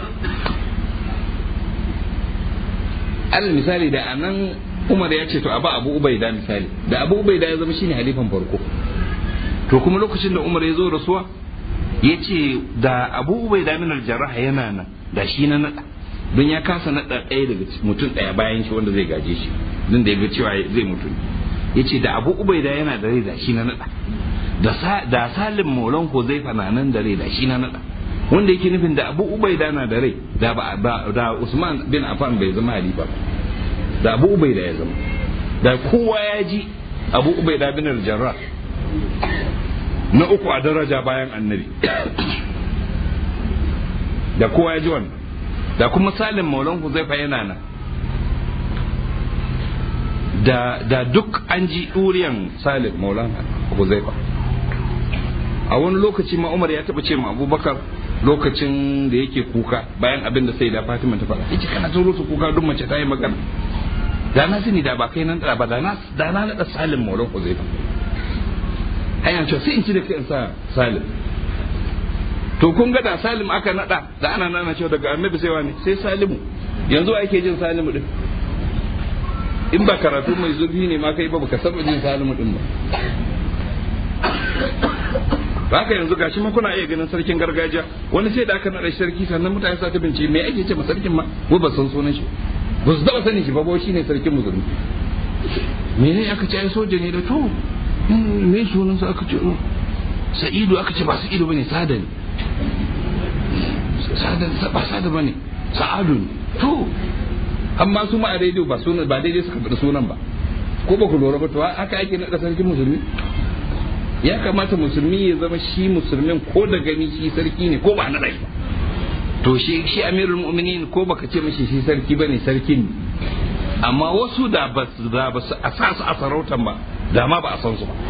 alal misali da anan umar ya ce to abu abu ubai da misali da abu ubai da ya zama shine halifan farko to kuma lokacin da umar ya zo rasuwa ya ce da abu ubai da minar jarraha yana nan da shi na naɗa don ya kasa naɗa ɗaya daga mutum ɗaya bayan shi wanda zai gaje shi don da ya ga cewa zai mutu ya ce da abu ubai da yana da rai da shi na naɗa da salim maulan ko zai fana nan da rai da shi na naɗa wanda yake nufin da abu ubaida na da rai da da usman bin affan bai zama halifa da abu ubaida ya zama da kowa ya ji abu ubaida bin al-jarrah na uku a daraja bayan annabi da kowa ya ji wannan da kuma salim maulan huzaifa yana nan da da duk an ji ɗuriyan salim maulan huzaifa a wani lokaci ma umar ya taɓa ce ma abubakar lokacin da yake kuka bayan abin da sai da fatima ta faɗa yace kana turo su kuka duk mace ta yi magana da na sani da ba kai nan da ba da na da na nada salim maulan huzaifa hanyar cewa sai in ci da kai in sa salim to kun ga da salim aka nada da ana nana cewa daga annabi sai wani sai salimu yanzu ake jin salimu din in ba karatu mai zurfi ne ma kai ba baka saba jin salimu din ba haka yanzu gashi ma kuna iya ganin sarkin gargajiya wani sai da aka nada sarki sannan mutane sa ta bince me ake ce ma sarkin ma ko ba san sunan shi ba su taba sanin shi ba ba shine sarkin musulmi mene aka ce ai soja ne da to me sunan sa aka ce sa'idu aka ce ba sa'idu bane sada ne ba sada ba ne sa'adu ne to amma su ma a rediyo ba sunan ba daidai suka faɗi sunan ba ko ba ku lura ba to haka ake naɗa sarkin musulmi ya kamata musulmi ya zama shi musulmin ko da gani shi sarki ne ko ba naɗa shi to shi shi amirul mu'minin ko baka ce mishi shi sarki bane sarki ne amma wasu da ba su da ba su a sa su a sarautan ba da ma ba a san su ba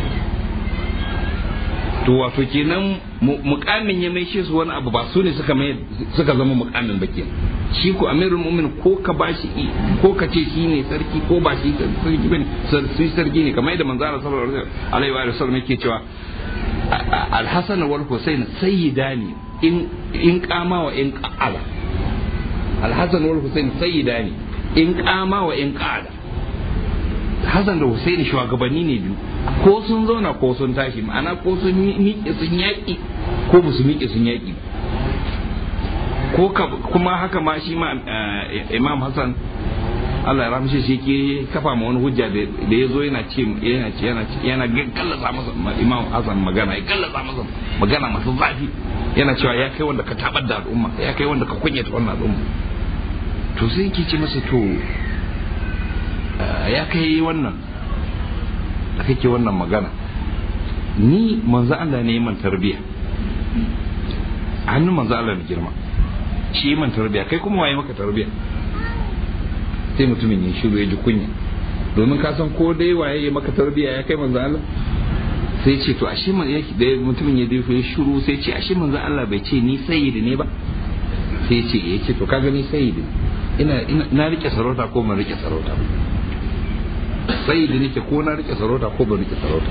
to wato kenan mukamin ya maishe su wani abu ba su ne suka mai suka zama mukamin ba kenan shi ko amirul mu'min ko ka bashi ko ka ce shi ne sarki ko ba shi sarki bane sai sarki ne kamar yadda manzara sallallahu alaihi wa sallam yake cewa al-hasan wal husayn sayyidani in in kama wa in qa'ala al-hasan wal husayn sayyidani in kama wa in qa'ala Hassan da Hussein shugabanni ne biyu ko sun zauna ko sun tashi ma'ana ko sun miƙe sun yaƙi ko ba su miƙe sun yaƙi ko kuma haka ma shi ma Imam Hassan Allah ya ramshe shi ke kafa ma wani hujja da ya zo yana ce yana ce yana ce yana kallasa masa Imam Hassan magana ya kallasa masa magana masu zafi yana cewa ya kai wanda ka tabar da al'umma ya kai wanda ka kunyata wannan al'umma to sai yake ce masa to ya kai wannan da kake wannan magana ni manzo Allah ne man tarbiya hannun manzo Allah ne girma shi man tarbiya kai kuma waye maka tarbiya sai mutumin ya shiru ya ji kunya domin ka san ko dai waye ya maka tarbiya ya kai manzo Allah sai ce to ashe man yake da mutumin ya dafa ya shiru sai ce ashe manzo Allah bai ce ni sayyidi ne ba sai ce ya ce to kaga ni sayyidi ina na rike sarauta ko ban rike sarauta sayyidi nake ko na rike sarauta ko ban rike sarauta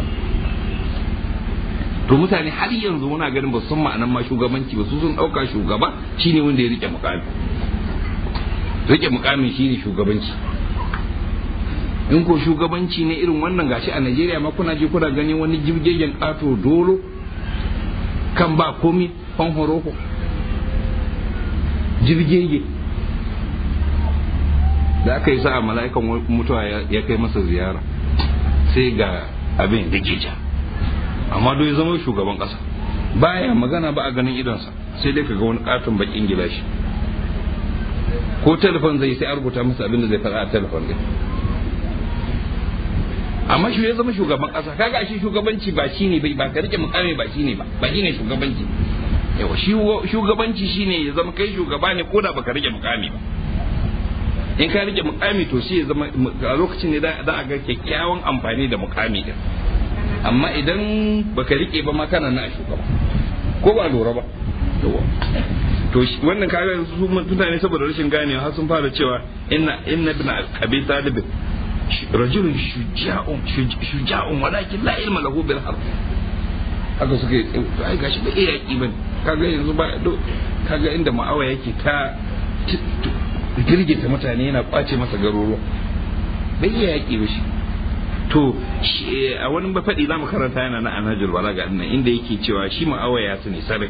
to mutane har yanzu muna ganin ba san ma'anan ma shugabanci ba su sun dauka shugaba shine wanda ya rike mukami rike mukamin shine shugabanci in ko shugabanci ne irin wannan gashi a Najeriya ma kuna je kuna gani wani jibgegen kato dolo kan ba komi fan horoko jirgege da aka yi sa'a mala'ikan mutuwa ya kai masa ziyara sai ga abin da ja amma dai zama shugaban kasa baya magana ba a ganin idonsa sai dai kaga wani katon bakin gilashi ko telefon zai sai a rubuta masa abin da zai faɗa a telefon din amma shi ya zama shugaban kasa kaga shi shugabanci ba shine bai ba ka rike mukami ba shine ba ba shine shugabanci yawa shugabanci shine ya zama kai shugaba ne ko da baka rike mukami ba in ka rike mukami to shi ya zama a lokacin ne za a ga kyakkyawan amfani da mukami din amma idan baka rike ba ma kana na shugaba ko ba lura ba to wannan kaga su mutane saboda rashin ganewa har sun fara cewa inna inna ibn abi talib rajulun shuja'un shuja'un walakin la ilma lahu bil harb haka suke ai gashi ba iya yaki bane kaga yanzu ba kaga inda ma'awa yake ta girgita mutane yana kwace masa garuruwa bai iya yaki ba shi to a wani mafaɗi za mu karanta yana na anhajul balaga nan inda yake cewa shi ma'awa ya sani sarai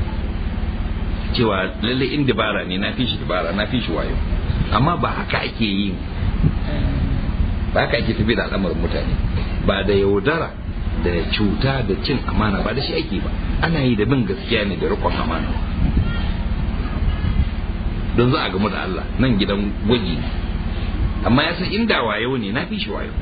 cewa lalle in dabara ne na fi shi dabara na fi shi wayo amma ba haka ake yi ba haka ake tafi da al'amarin mutane ba da yaudara da cuta da cin amana ba da shi ake ba ana yi da bin gaskiya ne da rikon amana don za a gamu da Allah nan gidan gwaji ne amma ya san inda wayo ne na fi shi wayo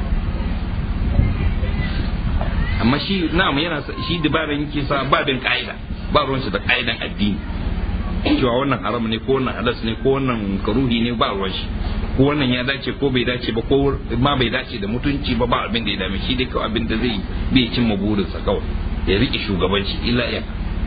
amma shi na'am yana shi dabaran yake sa ba bin ka'ida ba ruwan shi da ka'idan addini cewa wannan haram ne ko wannan halas ne ko wannan karuhi ne ba ruwan shi ko wannan ya dace ko bai dace ba ko ma bai dace da mutunci ba ba abin da ya dame shi dai kawai abin da zai bai cimma burinsa kawai ya riƙe shugabanci illa ya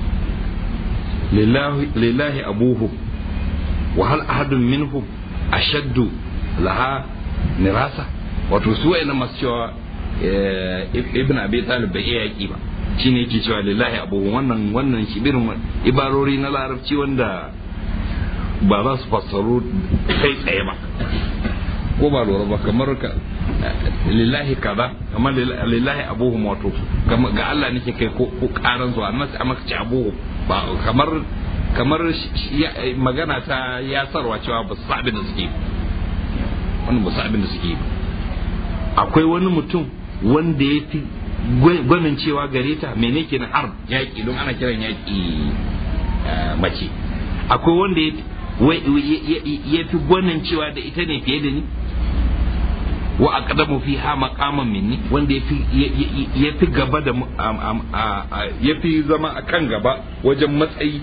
lillahi abuhu wa hal ahadun minhum ashaddu laha nirasa wato su wayannan masu cewa ibn abi talib bai iya yaki ba shine yake cewa lillahi abuhu wannan wannan shibirin ibarori na larabci wanda ba za su fassaru kai tsaye ba ko ba lura ba kamar ka lillahi kaza kamar lillahi abuhum wato ga Allah nake kai ko karan zuwa amma sai maka ci abuhum ba kamar kamar magana ta yasarwa cewa ba su abin da suke wannan ba su abin da suke akwai wani mutum wanda ya fi gwanin cewa gare ta mene ke na harb yaƙi don ana kiran yaƙi mace akwai wanda ya fi gwanin cewa da ita ne fiye da ni wa aqdamu fiha maqaman minni wanda ya fi gaba da ya fi zama a kan gaba wajen matsayi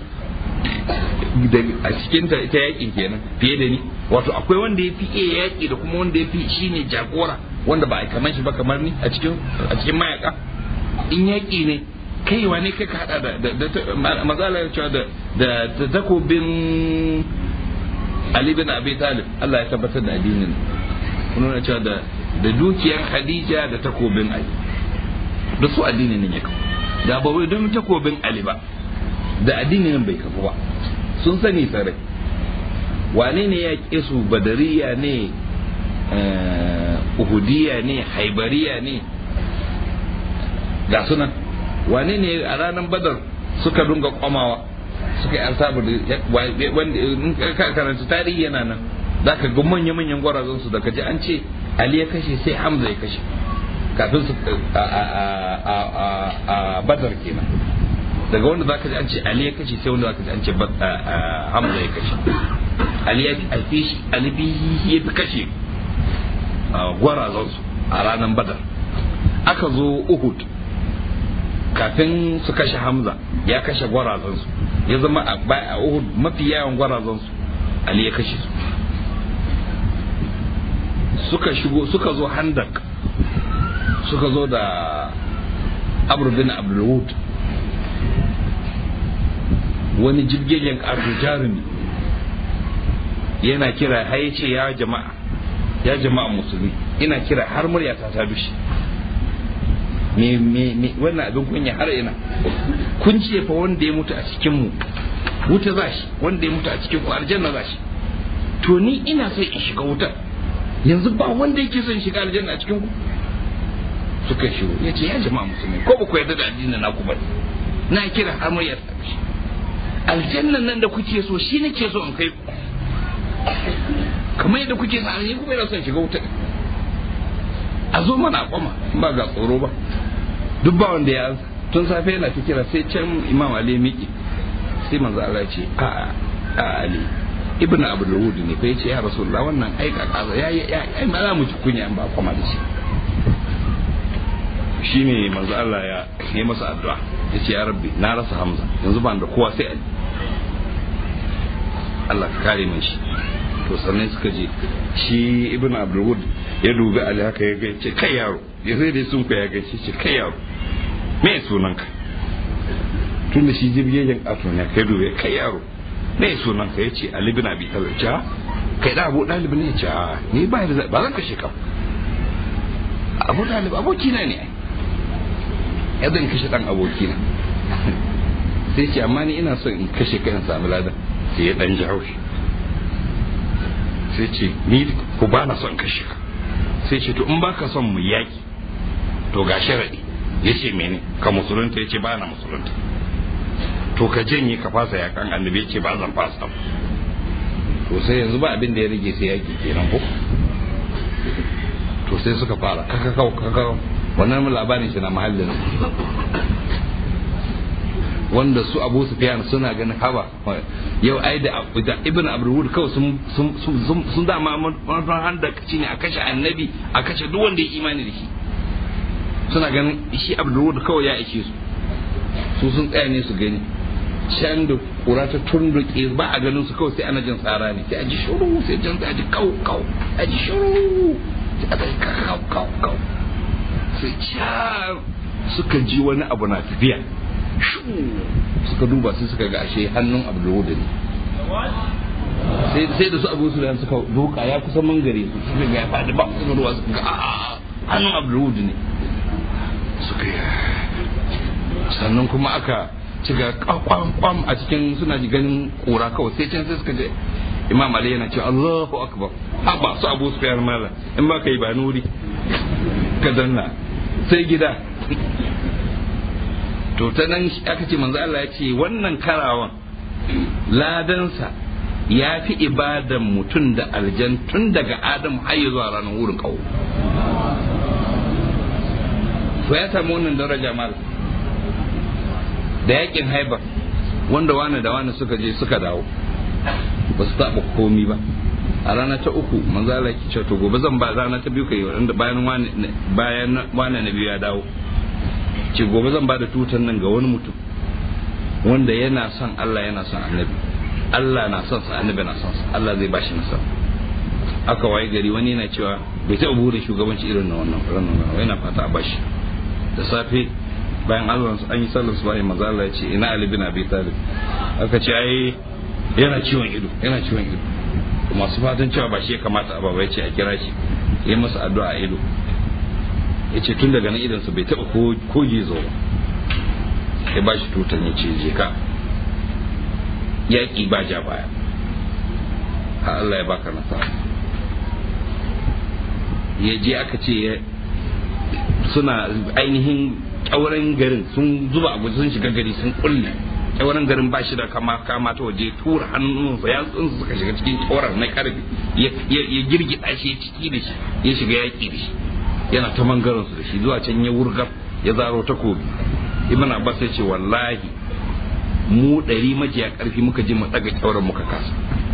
a cikin ta ita yakin kenan fiye da ni wato akwai wanda ya fi iya yaki da kuma wanda ya fi shine jagora wanda ba a kamar shi ba kamar ni a cikin a cikin mayaka in yaki ne kai wane kai ka hada da mazala ya cewa da da takobin Ali bin Abi Talib Allah ya tabbatar da addinin nuna cewa da da dukiyar Khadija da takobin Ali da su addinin nan ya kawo da ba wai don takobin Ali ba da addinin nan bai kafu ba sun sani sarai wane ne ya ƙi su badariya ne uhudiya ne haibariya ne ga sunan wane ne a ranar badar suka dunga kwamawa suka yi arsabu da wanda karanta tarihi yana nan za ka ga manya-manyan gwarazan su daga ji an ce ali ya kashe sai hamza ya kashe kafin su a badar kenan daga wanda zaka ji an ce ali ya kashe sai wanda zaka ji an ce hamza ya kashe ali ya fi shi ali ya fi kashe gwarazan su a ranar badar aka zo uhud kafin su kashe hamza ya kashe gwarazan su ya zama a uhud mafi yawan gwarazan su ali ya kashe su suka shigo suka zo handak suka zo da amr bin abdulwud wani jirgin ƙarfi jarumi yana kira har ya ce ya jama'a ya jama'a musulmi ina kira har muryata ta dushe me me me wannan abin kunya har ina kun ce fa wanda ya mutu a cikin mu wuta za shi wanda ya mutu a cikin ku aljanna za shi to ni ina son in shiga wutar yanzu ba wanda yake son shiga aljanna a cikin ku suka shigo ya ce ya jama'a musulmi ko ba ku yarda da addinin naku ba na kira har muryata ta dushe aljannan nan da kuke so shi nake so in kai ku kamar yadda kuke sa ne kuma yana son shiga wuta a zo mana kwama ba ga tsoro ba duk ba wanda ya tun safe yana ta kira sai can imam ali miki sai manzo Allah ya ce a a ali ibn abdul wud ne fa yace ya rasulullah wannan ai ka kaza ya ya ai ma za mu ci kunya ba kwama da shi shine manzo Allah ya yi masa addu'a yace ya rabbi na rasa hamza yanzu ban da kowa sai ali Allah ka kare min shi to sannan suka je shi ibn abdulwud ya dubi ali haka ya ga ce kai yaro ya sai dai sun ya ga ce kai yaro me sunanka tun da shi jirgin ato ne kai dubi kai yaro me sunanka ya ce ali bin abi talib ce kai da abu dalib ne ce ni ba da ba zan kashe ka abu dalib aboki na ne ya zan kashe dan aboki na sai ce amma ni ina son in kashe kai in samu ladan sai ya dan ji haushi sai ce ni ku ba na son kashe ka sai ce to in baka son mu yaki to ga sharadi ya ce mene ka musulunta ya ce ba na musulunta to ka janye ka fasa yakan annabi ya ce ba zan fasa to sai yanzu ba abin da ya rage sai yaki kenan ko to sai suka fara kakakau kakakau wannan labarin shi na mahallin wanda su abu sufyan suna ganin haba yau ai da ibn abdulwud kawai sun sun sun dama manufan handa ci ne a kashe annabi a kashe duk wanda ya imani da shi suna ganin shi abdulwud kawai ya ishe su su sun tsaya ne su gani can da kura ta tunduke ba a ganin su kawai sai ana jin tsara ne sai a ji shuru sai jan a ji kau kau a ji shuru sai a ji kau kau kau sai can suka ji wani abu na tafiya suka duba sai suka ga ashe hannun abdulwud ne sai da su abu su suka duka ya kusa mangare su suka ga ya faɗi ba su ruwa suka ga hannun abdulwud ne suka yi sannan kuma aka ci ga kwam a cikin suna ji ganin kura kawai sai can sai suka je imam ali yana cewa allahu akbar ha ba su abu su fayar mala in ba ka yi ba nuri ka danna sai gida to ta nan aka ce manzo Allah ya ce wannan karawan ladansa ya fi ibadan mutum da aljan tun daga adam har zuwa ranar wurin kawo to ya samu wannan daraja mal da yakin haibar wanda wani da wani suka je suka dawo ba su taɓa komi ba a rana ta uku manzo Allah ya ce to gobe zan ba rana ta biyu kai wanda bayan wani bayan wani na biyu ya dawo ce gobe zan ba da tutan nan ga wani mutum wanda yana son Allah yana son annabi Allah na son sa annabi na son sa Allah zai bashi nasara aka waye gari wani yana cewa bai taɓa bude shugabanci irin na wannan ranar yana fata a bashi da safe bayan Allah an yi sallar subahi manzo Allah ya ce ina Ali bin Abi Talib aka ce ai yana ciwon ido yana ciwon ido masu fatan cewa ba shi ya kamata a baba ya ce a kira shi ya masa addu'a a ido ya ce tun daga nan idansa bai taɓa ko gizo ba ya ba shi tutan ya ce je ka yaƙi ba ja baya ha Allah ya baka nasara ya je aka ce suna ainihin ƙyauren garin sun zuba abu sun shiga gari sun kulle kyauran garin ba shi da kama kama ta waje tura hannunsa ya tsinsu suka shiga cikin kyauran na karfe ya girgida shi ya ciki da shi ya shiga yaƙi da shi yana ta mangaransu da shi zuwa can ya wurgar ya zaro takobi ibn abbas ya ce wallahi mu ɗari majiya ƙarfi muka ji mu ɗaga kyauran muka kasa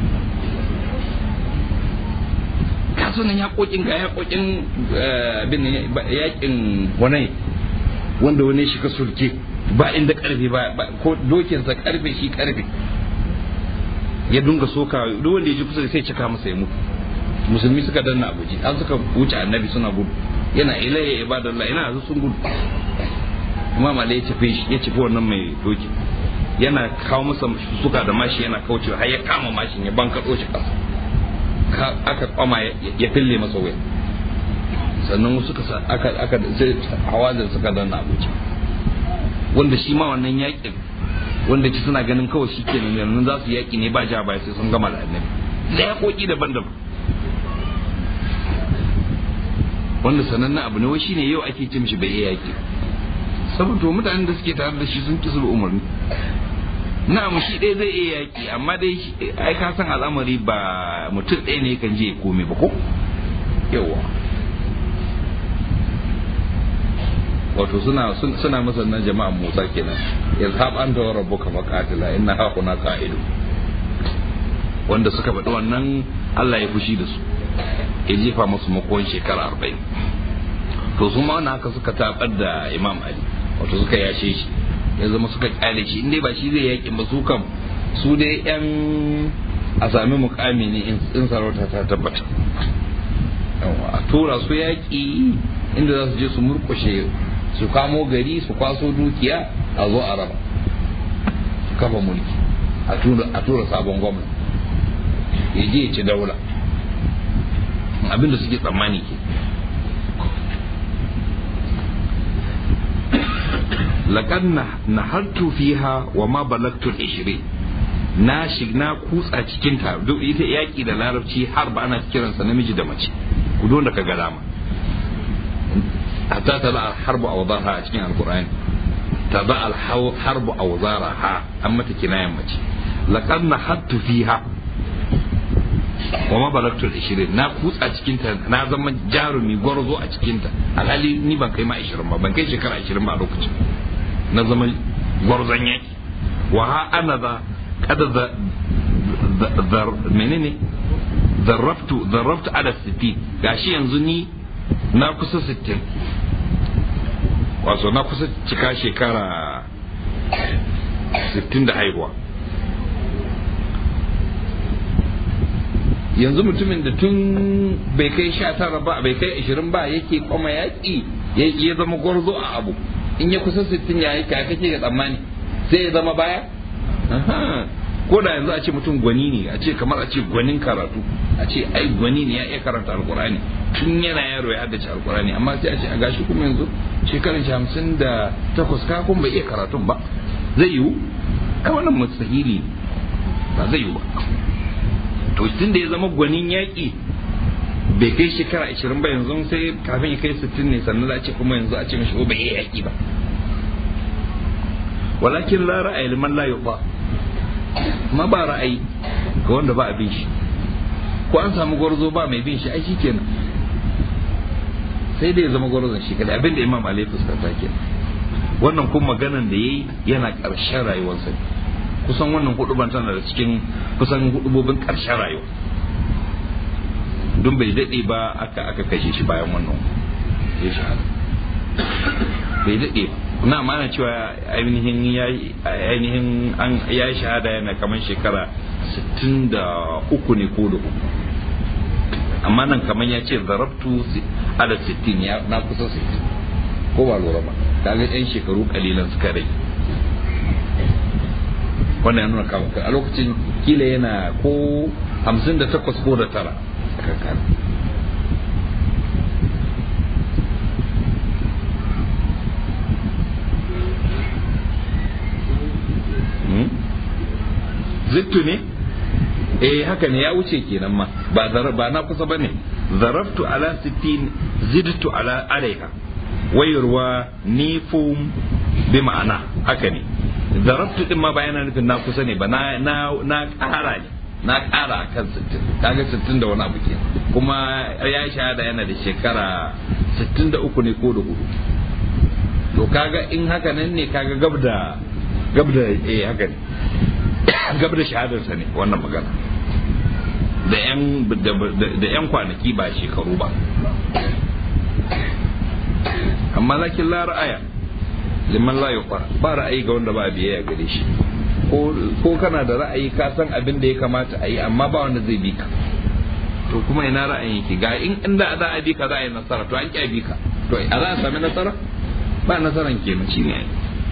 kasunan yaƙoƙin ga yaƙoƙin abin yaƙin wani wanda wani shi ka sulke ba inda ƙarfe ba ko dokinsa ƙarfe shi ƙarfe ya dunga soka duk wanda ya ji kusa sai cika masa ya mutu musulmi suka danna abuji an suka wuce annabi suna gudu yana ilayya ibadallah ina yanzu sun gudu imam ali ya tafi shi ya tafi wannan mai doki yana kawo masa suka da mashi yana kaucewa har ya kama mashin ya banka shi ƙasa aka kwama ya fille masa wuya sannan suka aka aka hawazin suka danna abuja wanda shi ma wannan yakin wanda ci suna ganin kawai shi ke nan za su yaki ne ba ja ba sai sun gama da annabi da yakoki daban-daban wanda sanannen abu ne wai shine yau ake ce mishi bai iya yaki saboda mutanen da suke tare da shi sun kisu umarni na'am shi ɗaya zai iya yaki amma dai ai ka san al'amari ba mutum ɗaya ne kan je ya kome ba ko yawa wato suna suna masa nan jama'an Musa kenan yazhab anta wa rabbuka faqatila inna ha kuna qa'idu wanda suka faɗi wannan Allah ya fushi da su ya jefa musu makon shekara arba'in to su ma wannan haka suka tabar da Imam Ali wato suka yashe shi ya zama suka kyale shi inda ba shi zai yaƙi ba su kam su dai yan a sami mukami ne in sarauta ta tabbata a tura su yaƙi inda za su je su murkushe su kamo gari su kwaso dukiya a zo a raba su kafa mulki a tura sabon gwamna ya je ya ci daula abinda suke tsammani ke laƙar na hartu fiha wa ma balagtul ishirin na na kutsa cikin ta duk ita yaƙi da larabci har ba ana kiransa namiji da mace ku don da ka ga dama hatta ta al harbu awdaha a cikin alqur'ani ta ba al harbu awzaraha an mata kinayan mace laqad nahattu fiha wa ma balagtu al na kutsa cikin ta na zama jarumi gwarzo a cikin ta alhali ni ban kai ma 20 ba ban kai shekara 20 ba a lokacin na zama gwarzon yaki wa ha ana da kada da menene zarraftu zarraftu ala 60 gashi yanzu ni na kusa 60 wato na kusa cika shekara 60 da haihuwa yanzu mutumin da tun bai kai sha tara ba bai kai ashirin ba yake kwama yaƙi ya zama gwarzo a abu in ya kusa sittin ya yi kake ga tsammani sai ya zama baya ko da yanzu a ce mutum gwani ne a ce kamar a ce gwanin karatu a ce ai gwani ne ya iya karanta alkurani tun yana yaro ya haddace alkurani amma sai a ce a gashi kuma yanzu shekarun hamsin da takwas ka kuma bai iya karatun ba zai yiwu ai wannan mustahili ba zai yiwu ba to tun da ya zama gwanin yaƙi bai kai shekara ashirin ba yanzu sai kafin ya kai sittin ne sannan za a ce kuma yanzu a ce mashi bai iya yaƙi ba walakin la ra'ayi liman la yuba ma ba ra'ayi ga wanda ba a bin shi ko an samu gwarzo ba mai bin shi ai shi kenan sai da ya zama gwarzon shi kada abin da imam ali fuskanta kenan wannan kuma maganan da yayi yana ƙarshen rayuwarsa ne kusan wannan huduban tana da cikin kusan hudubobin ƙarshen rayuwa don bai daɗe ba aka aka kashe shi bayan wannan ya shahada bai daɗe ba na mana cewa ainihin ya ainihin an ya shahada yana kamar shekara 63 ne ko da uku amma nan kamar ya ce zarabtu ala 60 ya na kusa 60 ko ba lura ba kaga yan shekaru kalilan suka rage wannan ya nuna kawo a lokacin kila yana ko hamsin da takwas ko da tara zittu ne eh haka ne ya wuce kenan ma ba ba na kusa bane zaraftu ala sittin zidtu ala alaiha wayarwa nifum bi ma'ana haka ne darabtu din ma ba yana nufin na kusa ne ba na na na ƙara ne na ƙara a kan 60 kaga 60 da wani abu ke kuma ya shahada yana da shekara 63 ne ko da hudu to kaga in haka nan ne kaga gab da gab da eh haka ne gab da shahadarsa ne wannan magana da yan da yan kwanaki ba shekaru ba amma lakin la ra'aya liman la yuqra ba ra'ayi ga wanda ba biyayya gare shi ko kana da ra'ayi ka san abin da ya kamata a yi amma ba wanda zai bi ka to kuma ina ra'ayin yake ga in inda za a bi ka za a yi nasara to an ƙi bi ka to a za a sami nasara ba nasaran kenan shi ne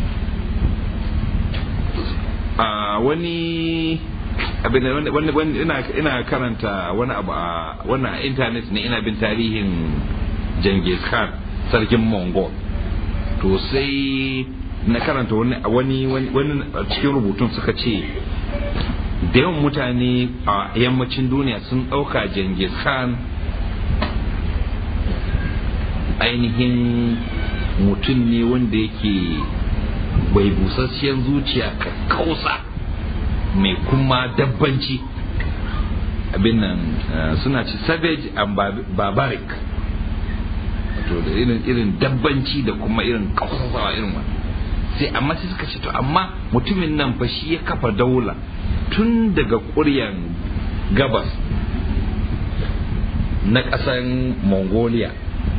a wani abin da wani ina karanta wani abu a wannan intanet ne ina bin tarihin Genghis Khan sarkin Mongol to sai na karanta wani wani cikin rubutun suka ce da yawan mutane a yammacin duniya sun ɗauka Genghis Khan ainihin mutum ne wanda yake bai busassiyar zuciya ka kausa mai kuma dabbanci abin nan suna ci savage and barbaric wato da irin irin dabbanci da kuma irin kausasawa irin wani sai amma sai suka ce to amma mutumin nan fa shi ya kafa daula tun daga ƙuryan gabas na ƙasan mongolia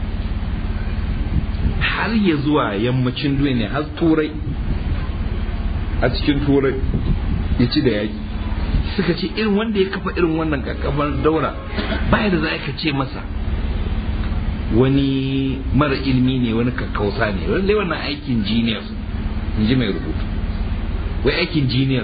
har ya zuwa yammacin duniya har turai a cikin turai ya ci da yaƙi suka ce irin wanda ya kafa irin wannan kakkabar daura baya da za ka ce masa wani mara ilmi ne wani kakkausa ne wanda wannan aikin genius in ji mai rubutu wai aikin genius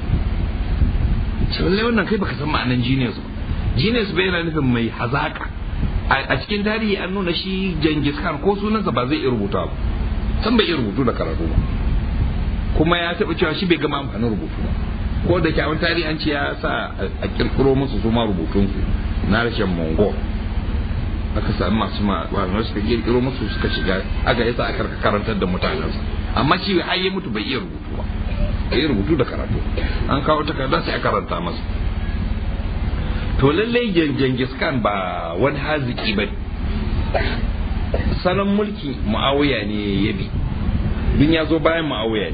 ce lallai wannan kai baka san ma'anan genius ba genius bai yana nufin mai hazaka a cikin tarihi an nuna shi Genghis Khan ko sunansa ba zai iya rubuta ba san bai iya rubutu da karatu ba kuma ya taɓa cewa shi bai gama amfanin rubutu ba ko da kyawun tarihi an ce ya sa a kirkiro musu su ma rubutunsu na rashin mongol aka sami masu ma'anar suka kirkiro musu suka shiga aka yasa aka karantar da mutanensa amma shi har ya mutu bai iya rubutu ba bai iya rubutu da karatu an kawo takarda sai a karanta masa to lallai Genghis Khan ba wani haziki ba salon mulki ma'awiya ne ya bi dun ya zo bayan ma'awiya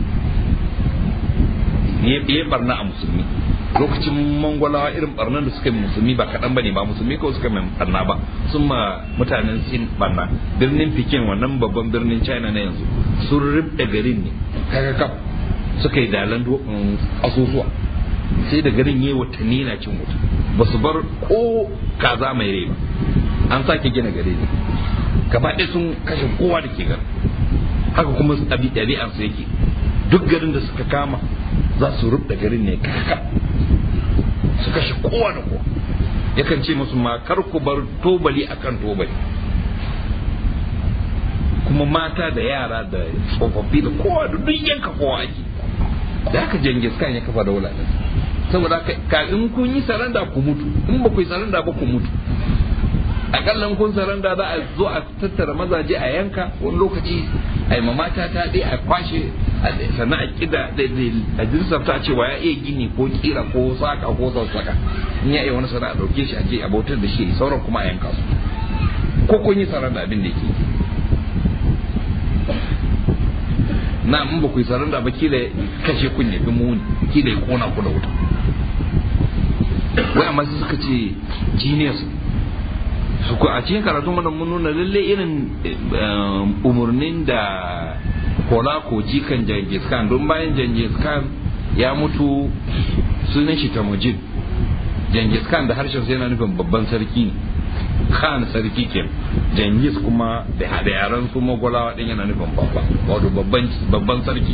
ne ya barna a musulmi lokacin mangwalawa irin barnan da suka yi musulmi ba kaɗan ba ne ba musulmi kawai suka mai barna ba sun ma mutanen sin barna birnin pikin wannan babban birnin china na yanzu sun ribda garin ne kaga kaf suka yi dalan asusuwa sai da garin yi watanni na cin wuta ba su bar ko kaza mai rai ba an sake gina gare ne gaba ɗaya sun kashe kowa da ke garin haka kuma ɗabi'ansu yake duk garin da suka kama za su rubda garin ne kaka su kashe kowa da kowa yakan ce musu ma kar ku bar tobali akan tobali kuma mata da yara da tsofaffi da kowa da duk yanka kowa ake da haka jangis kan ya kafa daula din saboda ka in kun yi saranda ku mutu in ba ku yi saranda ba ku mutu akalla kun saranda za a zo a tattara mazaje a yanka wani lokaci a yi mamata ta dai a kwashe sannan a kida a jinsafta cewa ya iya gini ko kira ko saka ko sassaka in ya iya wani sana'a dauke shi a je a bautar da shi sauran kuma a yanka su ko kun yi saranda abin da yake na in ba ku yi saranda ba kila kashe kun ya fi muni kila ya kona ku da wuta wai amma sai suka ce genius su ku a cikin karatun mana mun nuna lalle irin umarnin da kola ko jikan Genghis Khan don bayan Genghis Khan ya mutu sunan shi Temujin Genghis Khan da harshen sai yana nufin babban sarki ne Khan sarki ke Genghis kuma da yaran su magwalawa din yana nufin babba wato babban sarki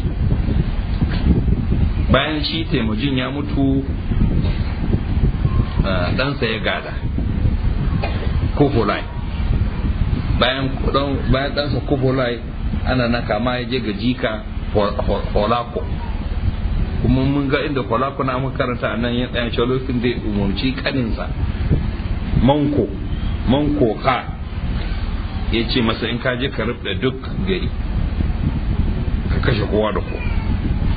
bayan shi Temujin ya mutu ɗansa ya gada Kufolai bayan bayan ɗansa Kufolai ana na kama ya je ga jika Holako kuma mun ga inda Holako na muka karanta a nan ya tsaya shi lokacin da umarci kaninsa Manko Manko ka ya ce masa in ka je ka rubda duk gari ka kashe kowa da kowa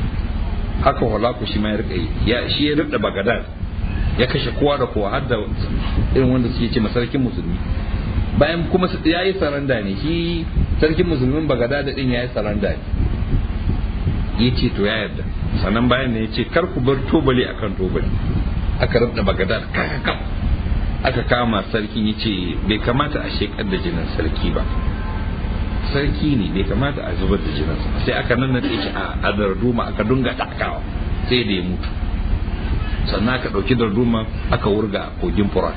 haka hulaku shi ma ya rika yi ya shi ya rika bagadad ya kashe kowa da kowa har da irin wanda suke ce sarkin musulmi bayan kuma ya yi saranda ne shi sarkin musulmin bagadad din ya yi saranda ne ya ce to ya yarda sannan bayan ne ya ce kar ku bar tobali akan tobali aka rubda bagadad kakakam aka kama sarkin ya ce bai kamata a shekar da jinin sarki ba sarki ne bai kamata a zubar da jininsa sai aka nannaɗe shi a darduma aka dunga ɗakawa sai da ya mutu sannan aka ɗauki darduma aka wurga a kogin furat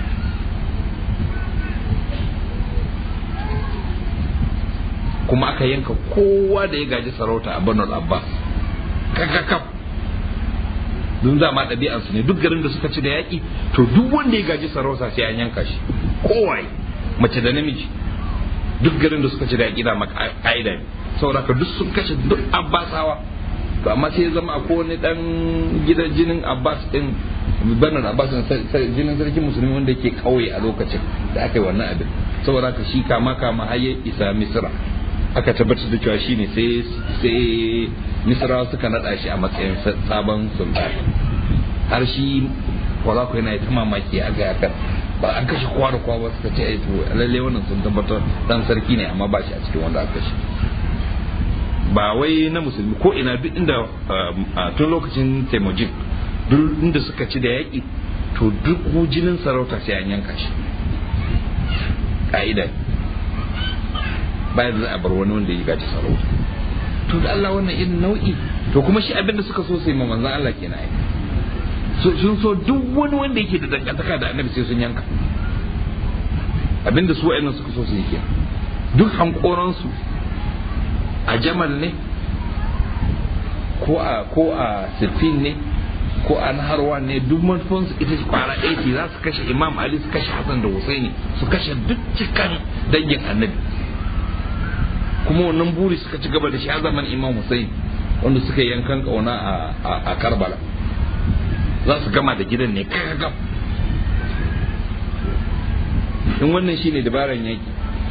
kuma aka yanka kowa da ya gaji sarauta a banul abbas kakakaf don za ma ɗabi'ansu ne duk garin da suka ci da yaƙi to duk wanda ya gaji sarauta sai an yanka shi kowaye mace da namiji duk garin da suka ci da yaƙi da ka'ida ne saboda ka duk sun kashe duk abbasawa to amma sai ya zama a kowane dan gidan jinin abbas din banar abbas jinin sarkin musulmi wanda ke kauye a lokacin da aka yi wannan abin saboda ka shi kama kama har ya isa misra aka tabbatar da cewa shine sai sai misra suka nada shi a matsayin sabon sultan har shi wala ko yana ta mamaki a ga yakan ba an kashe kowa da kowa ba suka ce ai to lalle wannan sun tabbatar dan sarki ne amma ba shi a cikin wanda aka kashe ba wai na musulmi ko ina duk inda tun lokacin taimajin duk inda suka ci da yaƙi to duk jinin sarauta sai an yanka shi ka'ida bayan za a bar wani wanda ya gaji sarauta to da Allah wannan irin nau'i to kuma shi abinda suka so sai ma manzon Allah kenan ai sun so duk wani wanda yake da dangantaka da annabi sai sun yanka abinda su wa'annan suka so su yi kenan duk hankoransu a jamal ne ko a ko a sifin ne ko a naharwa ne duk manufansu ita kwara ɗaya ce za su kashe imam ali su kashe hassan da husaini su kashe duk cikan dangin annabi kuma wannan buri suka ci gaba da shi a zaman imam husaini wanda suka yankan kauna a karbala za su gama da gidan ne kakakam in wannan shine dabaran yaki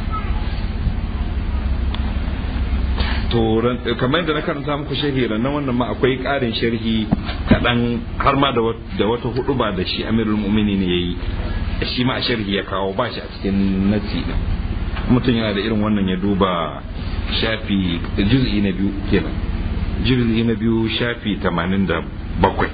to kamar da na karanta muku sharhi na wannan ma akwai ƙarin sharhi kaɗan har ma da wata hudu ba da shi amirul mu'mini ne ya yi shi ma a sharhi ya kawo ba shi a cikin nasi ɗin mutum yana da irin wannan ya duba shafi juz'i na biyu kenan juz'i na biyu shafi tamanin da bakwai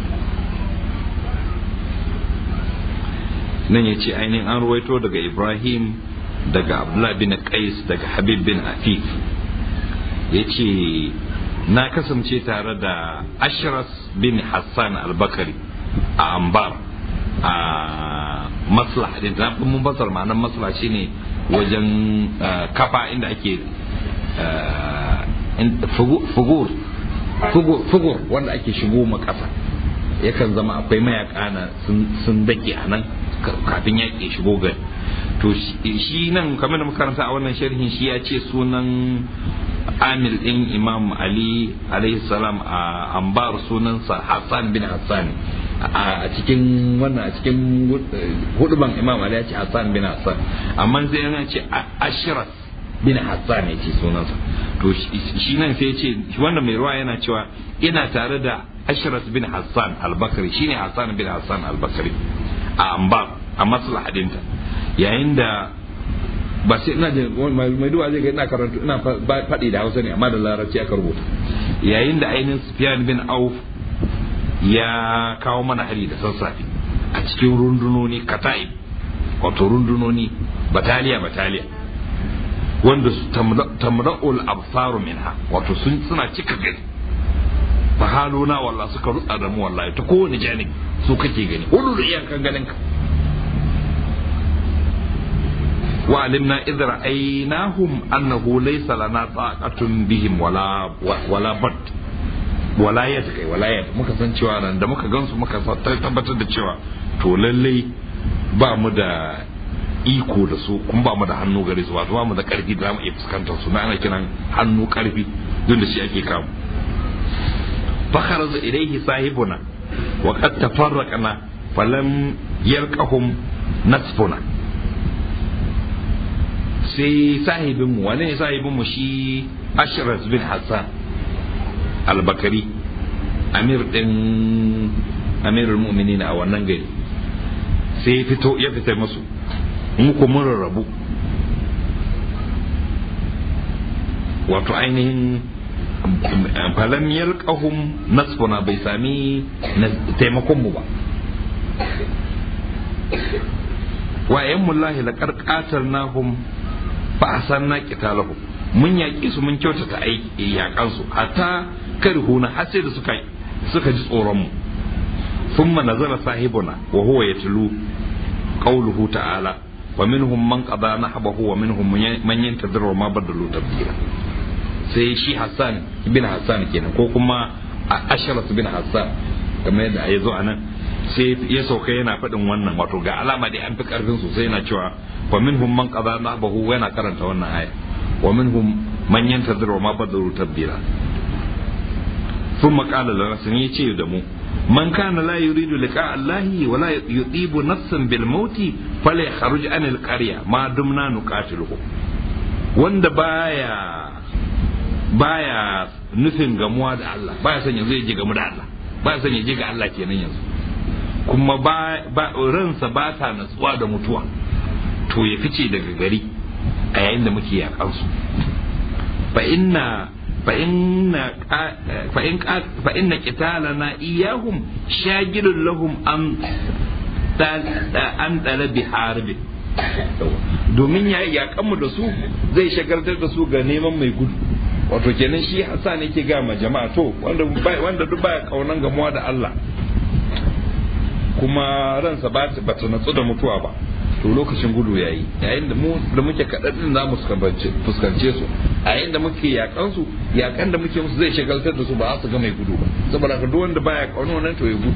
nan ya ce ainihin an ruwaito daga ibrahim daga abdullah bin qais daga habib bin afif ya ce na kasance tare da ashras bin hassan albakari a ambar a maslah din na mun basar ma'anar maslah shine wajen kafa inda ake fugur fugur wanda ake shigo ma kasa yakan zama akwai mayaka na sun dake a nan kafin yaƙi shigo gari to shi nan kamar da makaranta a wannan sharhin shi ya ce sunan amil din imam ali alaihi salam a ambar sunansa hassan bin hassan a cikin wannan a cikin huduban imam ali ya ce hassan bin hassan amma sai yana ce ashiras bin hassan ya ce sunansa to shi nan sai ya ce wannan mai ruwa yana cewa ina tare da ashiras bin hassan albakari shine hassan bin hassan albakari a ambar a maslahadinta yayin da ba sai ina jin mai duwa zai ga ina karanta ina faɗi da hausa ne amma da larabci aka rubuta yayin da ainihin sufyan bin auf ya kawo mana hari da sassafe a cikin rundunoni kata'ib wato rundunoni bataliya bataliya wanda tamra'ul absaru minha wato sun suna cika gari fa haluna wallah suka rutsa da mu wallahi ta kowane janib su kake gani hudu da iyakan ganin ka وعلمنا إذ رأيناهم أنه ليس لنا طاقة بهم ولا ولا بد ولا يد ولا يد muka san cewa nan da muka gansu muka tabbatar da cewa to lallai ba mu da iko da su kuma ba mu da hannu gare su wato ba mu da karfi da mu iya fuskantar su na ana kiran hannu karfi don da shi ake kamu fakharaza ilayhi sahibuna wa qad tafarraqna falam yarqahum nasfuna sai sahibinmu wane ne sahibinmu shi ashras bin hassan albakari amir din amirul mu'minin a wannan gari sai ya fito ya fita musu muku mun rarrabu wato ainihin falam yalqahum nasfuna bai sami taimakon mu ba wa ayyamullahi laqad qatalnahum fa asanna qitalahum mun yaƙi su mun kyautata aiki yaƙan su hatta karhuna har sai da suka suka ji tsoron mu thumma nazala sahibuna wa huwa yatlu qawluhu ta'ala wa minhum man qada nahbahu wa minhum man yantadiru ma badalu tabdila sai shi Hassan ibn Hassan kenan ko kuma Asharas bin Hassan kamar yadda ya zo anan sai ya sauka yana faɗin wannan wato ga alama da an fi karfin su sai yana cewa wa minhum man qada nahbahu yana karanta wannan aya wa minhum man yantadiru ma badalu tabdila ثم قال لنا سنيتي دمو من كان لا يريد لقاء الله ولا يطيب نفسا بالموت فليخرج عن القرية ما دمنا نقاتله wanda baya baya nufin gamuwa da Allah baya son yanzu ya je gamu da Allah baya son ya je ga Allah kenan yanzu kuma ba ransa ba ta natsuwa da mutuwa to ya fice daga gari a yayin da muke yakansu fa inna فإن فإن فإن قتالنا إياهم شاغل لهم أن أن طلب حرب domin ya yakanmu da su zai shagaltar da su ga neman mai gudu wato kenan shi Hassan yake ga ma jama'a to wanda wanda duk baya kaunan gamuwa da Allah kuma ransa ba ta natsu da mutuwa ba to lokacin gudu yayi yayin da mu da muke kaɗaɗin za mu fuskance su a yayin da muke yakan su yakan da muke musu zai shagaltar da su ba su ga mai gudu ba saboda ka duk wanda baya kauno nan to ya gudu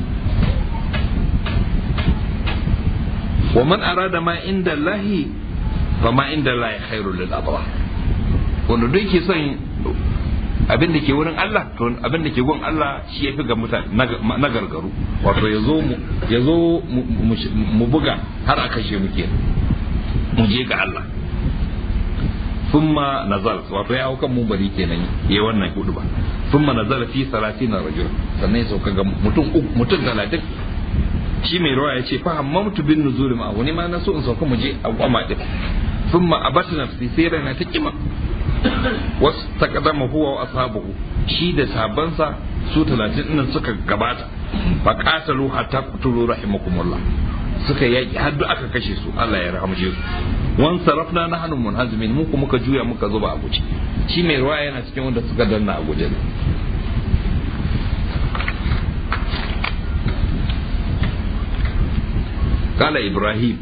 wa man arada ma inda Allahi fa ma inda Allahi khairul lil abrar wanda duk yake son abin da ke wurin Allah to abin da ke gun Allah shi yafi ga mutane na gargaru wato ya zo ya zo mu buga har a kashe muke mu je ga Allah thumma nazal wato ya hau kan mumbari kenan yayi wannan hudu ba thumma nazal fi 30 rajul sannan ya sauka ga mutum mutum 30 shi mai rawa ya ce fa hammamtu bin nuzul ma wani ma na so in sauka mu je a kwama din thumma abata nafsi sai rana ta kima wasu takadama huwa wa ashabuhu shi da sabansa su talatin nan suka gabata fa qatalu hatta qutulu rahimakumullah suka yaki har duk aka kashe su Allah ya rahamshe su wan sarafna nahnu munhazimin mu kuma muka juya muka zuba a guje shi mai ruwa yana cikin wanda suka danna a guje قال إبراهيم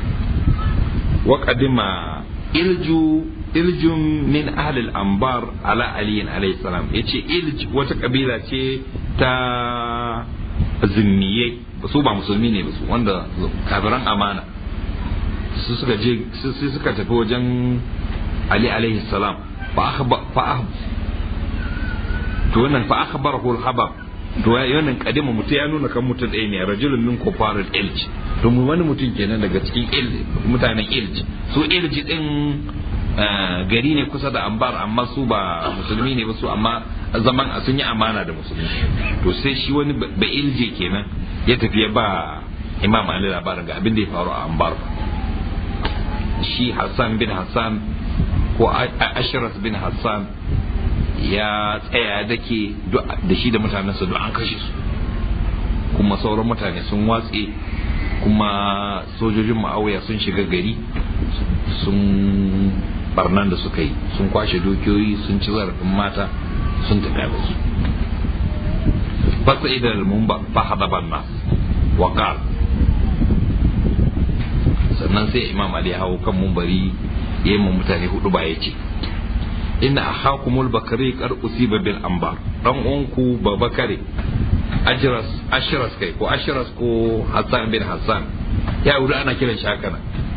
وقدم إلجو iljun min ahlil ambar ala aliyin alayhi salam yace ilj wata kabila ce ta zimmiye su ba musulmi ne ba su wanda kafiran amana su suka je su suka tafi wajen ali alayhi salam fa akhba fa to wannan fa akhbarahu al-habab to wannan kadima mutum ya nuna kan mutum ɗaya ne rajulun min kufaril ilj to mu wani mutum kenan daga cikin ilj mutanen ilj su ilj din gari ne kusa da ambar amma su ba musulmi ne ba su amma zaman sun yi amana da musulmi to sai shi wani ba ilje kenan ya tafi ya ba imam ali labarin ga abin da ya faru a ambar shi hassan bin hassan ko ashiras bin hassan ya tsaya da ke da shi da mutanensa duk an kashe su kuma sauran mutane sun watse kuma sojojin ma'auya sun shiga gari sun barnan da suka yi sun kwashe dukiyoyi sun ci zarafin mata sun tafi da su fasa idan mumba fa hadaban nas wa qal sannan sai imam ali ya hawo kan mumbari yayi mu mutane hudu ba yace inna akhakumul bakari qad usiba bil anbar dan uwanku babakare ajras ashras kai ko ashras ko hassan bin hassan ya wuri ana kiran shi haka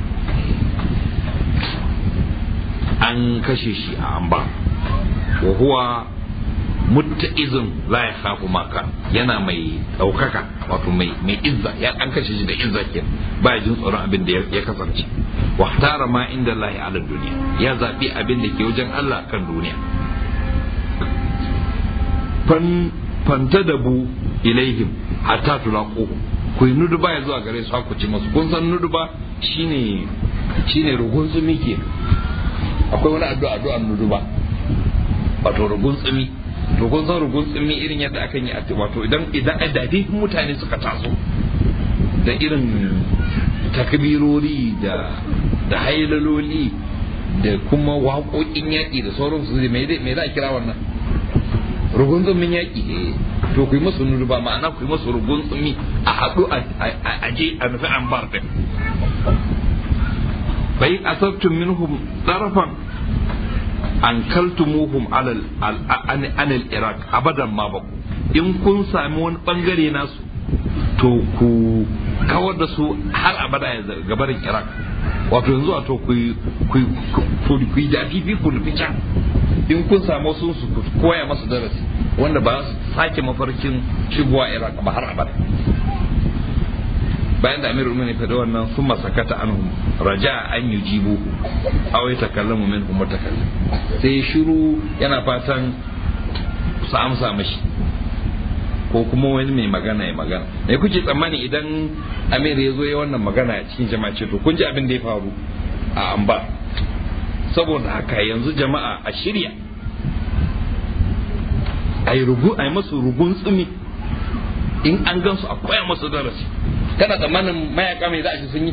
an kashe shi a amba wa huwa mutta'izun la ya khafu maka yana mai daukaka wato mai mai izza ya an kashe shi da izza ke ba jin tsoron abin da ya kasance wa tara ma inda Allah ala duniya ya zabi abin da ke wajen Allah kan duniya fan fantadabu ilaihim hatta tulaqu ku yi nuduba ya zuwa gare su ku ci masu kun san nuduba shine shine rugun tsumi ke akwai wani addu'a addu'ar nuduba wato rugun tsumi to kun san rugun tsumi irin yadda akan yi wato idan idan adadin mutane suka taso da irin takbirori da da hailaloli da kuma waƙoƙin yaƙi da sauransu me za a kira wannan rugun tsumin yaƙi to ku yi masu nuduba ma'ana ku yi masu rugun tsumi a haɗu a je a nufi an bar ɗin bai asabtum minhum tarafan an kaltumuhum alal anil iraq abadan ma ba in kun sami wani bangare nasu to ku kawar da su har abada ya gabarin iraq wato yanzu a to ku yi da fifi ku nufi can in kun samu sun su koya masu darasi wanda ba su sake mafarkin shigowa iraq ba har abada bayan da amirul mu'minin faɗi wannan sun masakata anhum raja an yujibu aw yatakallamu minhum mutakallim sai shiru yana fatan su amsa mashi ko kuma wani mai magana ya magana me kuke tsammani idan amir ya zo ya wannan magana a cikin jama'a ce to kun ji abin da ya faru a amba saboda haka yanzu jama'a a shirya a yi rugu a yi masu rugun tsumi in an gansu a koya masu darasi kana tsammanin mayaka mai za a ci sun yi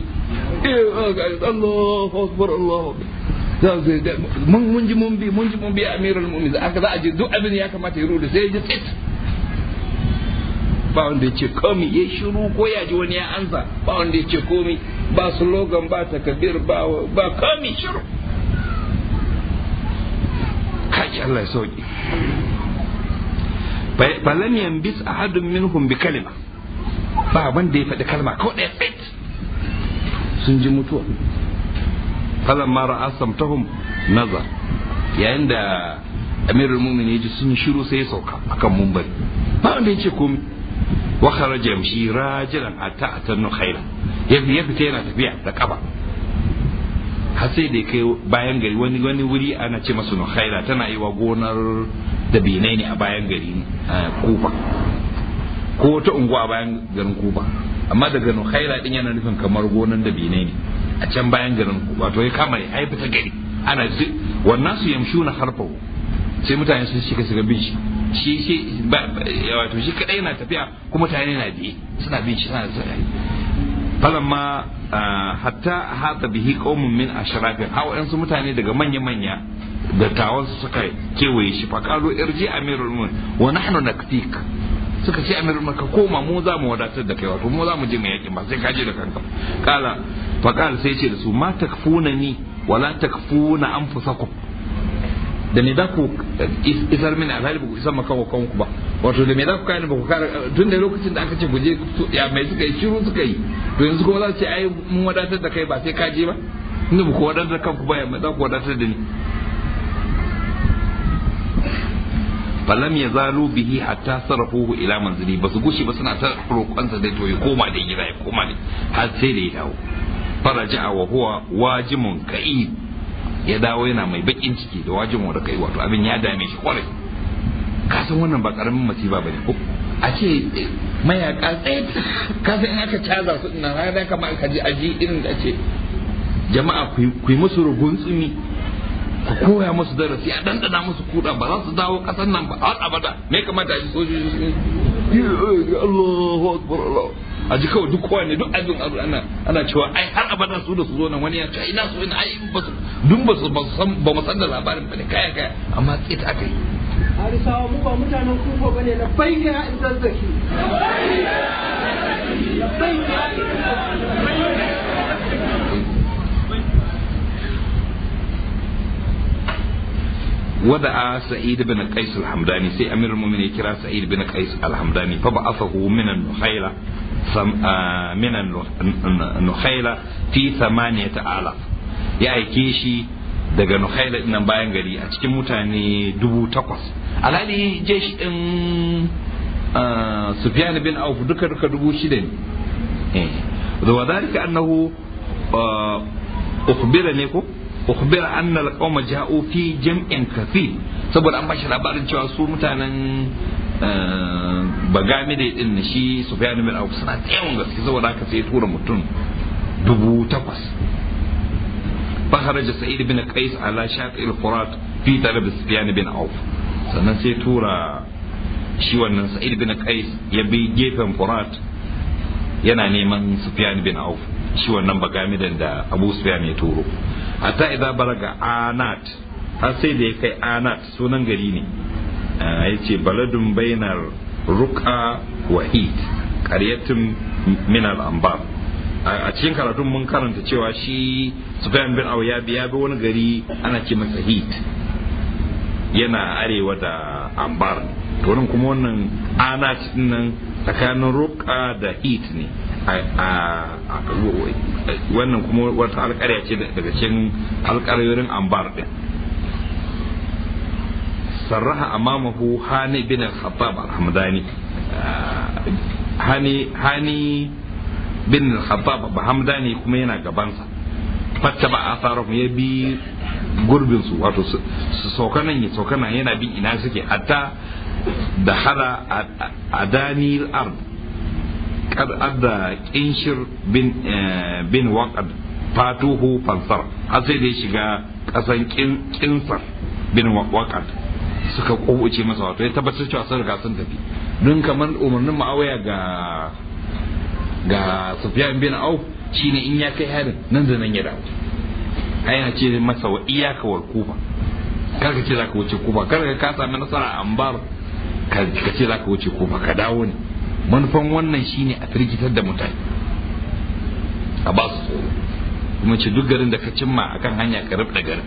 Allahu akbar Allahu mun mun ji mun bi mun ji mun bi amirul mu'minin aka za a ji duk abin ya kamata ya rudu sai ya ji tsit ba wanda ya ce komi ya shiru ko ya ji wani ya ansa ba wanda ya ce komi ba slogan ba takabir ba ba komi shiru kai Allah ya sauki falam yanbis ahadun minhum bi kalima ba wanda ya faɗi kalma ko ɗaya tsit sun ji mutuwa falan ma ra'a samtahum nazar yayin da amirul mu'minin ya ji sun shiru sai ya sauka akan mumbari ba wanda ya ce komai wa kharaja yamshi rajilan hatta atannu khayla ya fita yana tafiya da kafa har sai da kai bayan gari wani wani wuri ana ce masa nukhaila tana yi wa gonar da binai ne a bayan gari kufa ko wata unguwa a bayan garin kufa amma daga nukhaila din yana nufin kamar gonar da binai ne a can bayan garin kufa to ya kama ya haifi ta gari ana wannan su yamshu na harfahu sai mutane sun shiga shiga bin shi shi shi wato shi kadai yana tafiya kuma mutane na biye suna bin shi suna zai falamma hatta hata bihi qaumun min ashrafin hawa su mutane daga manya manya dattawan su suka kewaye shi fa qalu irji amirul mu'minin wa nahnu naktik suka ce amirul mu'minin ka koma mu za mu wadatar da kai wato mu za mu je mu yaki ba sai ka je da kanka kala fa qala sai ce da su ma takfuna ni wala takfuna anfusakum da me za ku isar mini alhali ba ku isar maka wa kanku ba wato da me za ku kare ba ku kare tun da lokacin da aka ce guje ya mai suka yi shiru suka yi to yanzu kuma za su ce ai mun wadatar da kai ba sai ka je ba inda ba ku wadatar da kanku ba za ku wadatar da ni falam ya zalu bihi hatta sarrafuhu ila manzili ba su gushi ba suna ta roƙonsa dai to ya koma da gida ya koma ne har sai da ya dawo faraja wa huwa wajimun ka'id ya dawo yana mai bakin ciki da wajin da kai wato abin ya dame shi kwarai ka san wannan ba karamin masifa bane ko a ce mayaka tsaye ka san in aka caza su ina har da kamar ka ji aji irin da ce jama'a ku yi musu rugun tsumi ku koya musu darasi a dandana musu kuda ba za su dawo kasan nan ba har abada me kamata a ji sojoji su Allahu akbar Allah a ji kawai duk kowa ne duk abin abu ana ana cewa ai har abada su da su zo nan wani ya ce ina so ina ai ba su dun ba su ba san ba mu san da labarin ba ne kaya kaya amma tsit aka yi harisawa mu ba mutanen kufa ba ne na baika ya in zazzaki ودعا سعيد بن قيس الحمداني سي امير المؤمنين كرا سعيد بن قيس الحمداني فبعثه من النخيلة من النخيلة في ثمانية آلاف ya aike shi daga nukhaila nan bayan gari a cikin mutane dubu takwas alhali jeshi din sufyan bin auf duka duka dubu shida ne da wadalika annahu ukhbira ne ko ukhbira anna alqawma ja'u fi jam'in kathir saboda an bashi labarin cewa su mutanen bagamide din na shi sufyan bin auf suna da yawan gaske saboda haka sai ya tura mutum dubu takwas فخرج سعيد بن قيس على شاطئ الفرات في طلب سفيان بن عوف sannan sai tura shi wannan sa'id bin qais ya bi gefen furat yana neman sufyan bin auf shi wannan bagamidan da abu sufyan ya turo hatta idza balaga anat har sai da ya kai anat sunan gari ne ya ce baladun bainar ruka wa hit qaryatun min al-anbar a cikin karatun mun karanta cewa shi sufyan bin auf ya bi ya bi wani gari ana ce masa hit yana arewa da ambar to nan kuma wannan ana nan tsakanin ruka da hit ne wannan kuma wata alƙarya ce daga cikin alƙaryoyin ambar din sarraha amamahu hani bin al-khattab al-hamdani hani hani bin al-khattab al-hamdani kuma yana gabansa fatta ba asarahu ya bi gurbin su wato su saukanan ya saukanan yana bin ina suke hatta da hada a danil ard kad adda kinshir bin bin waqad fatuhu fansar har sai da ya shiga kasan kinsar bin waqad suka kowace masa wato ya tabbatar cewa sun riga sun tafi don kamar umarnin ma'awaya ga ga sufyan bin auf shine in ya kai harin nan da nan ya dawo ai yana ce masa wa iyaka wal kufa kar ka ce zaka wuce kufa kar ka ka sami nasara a ambar ka ce zaka wuce kufa ka dawo ne manufan wannan shine a firgitar da mutane a ba su tsoro kuma ce duk garin da ka cimma akan hanya ka da garin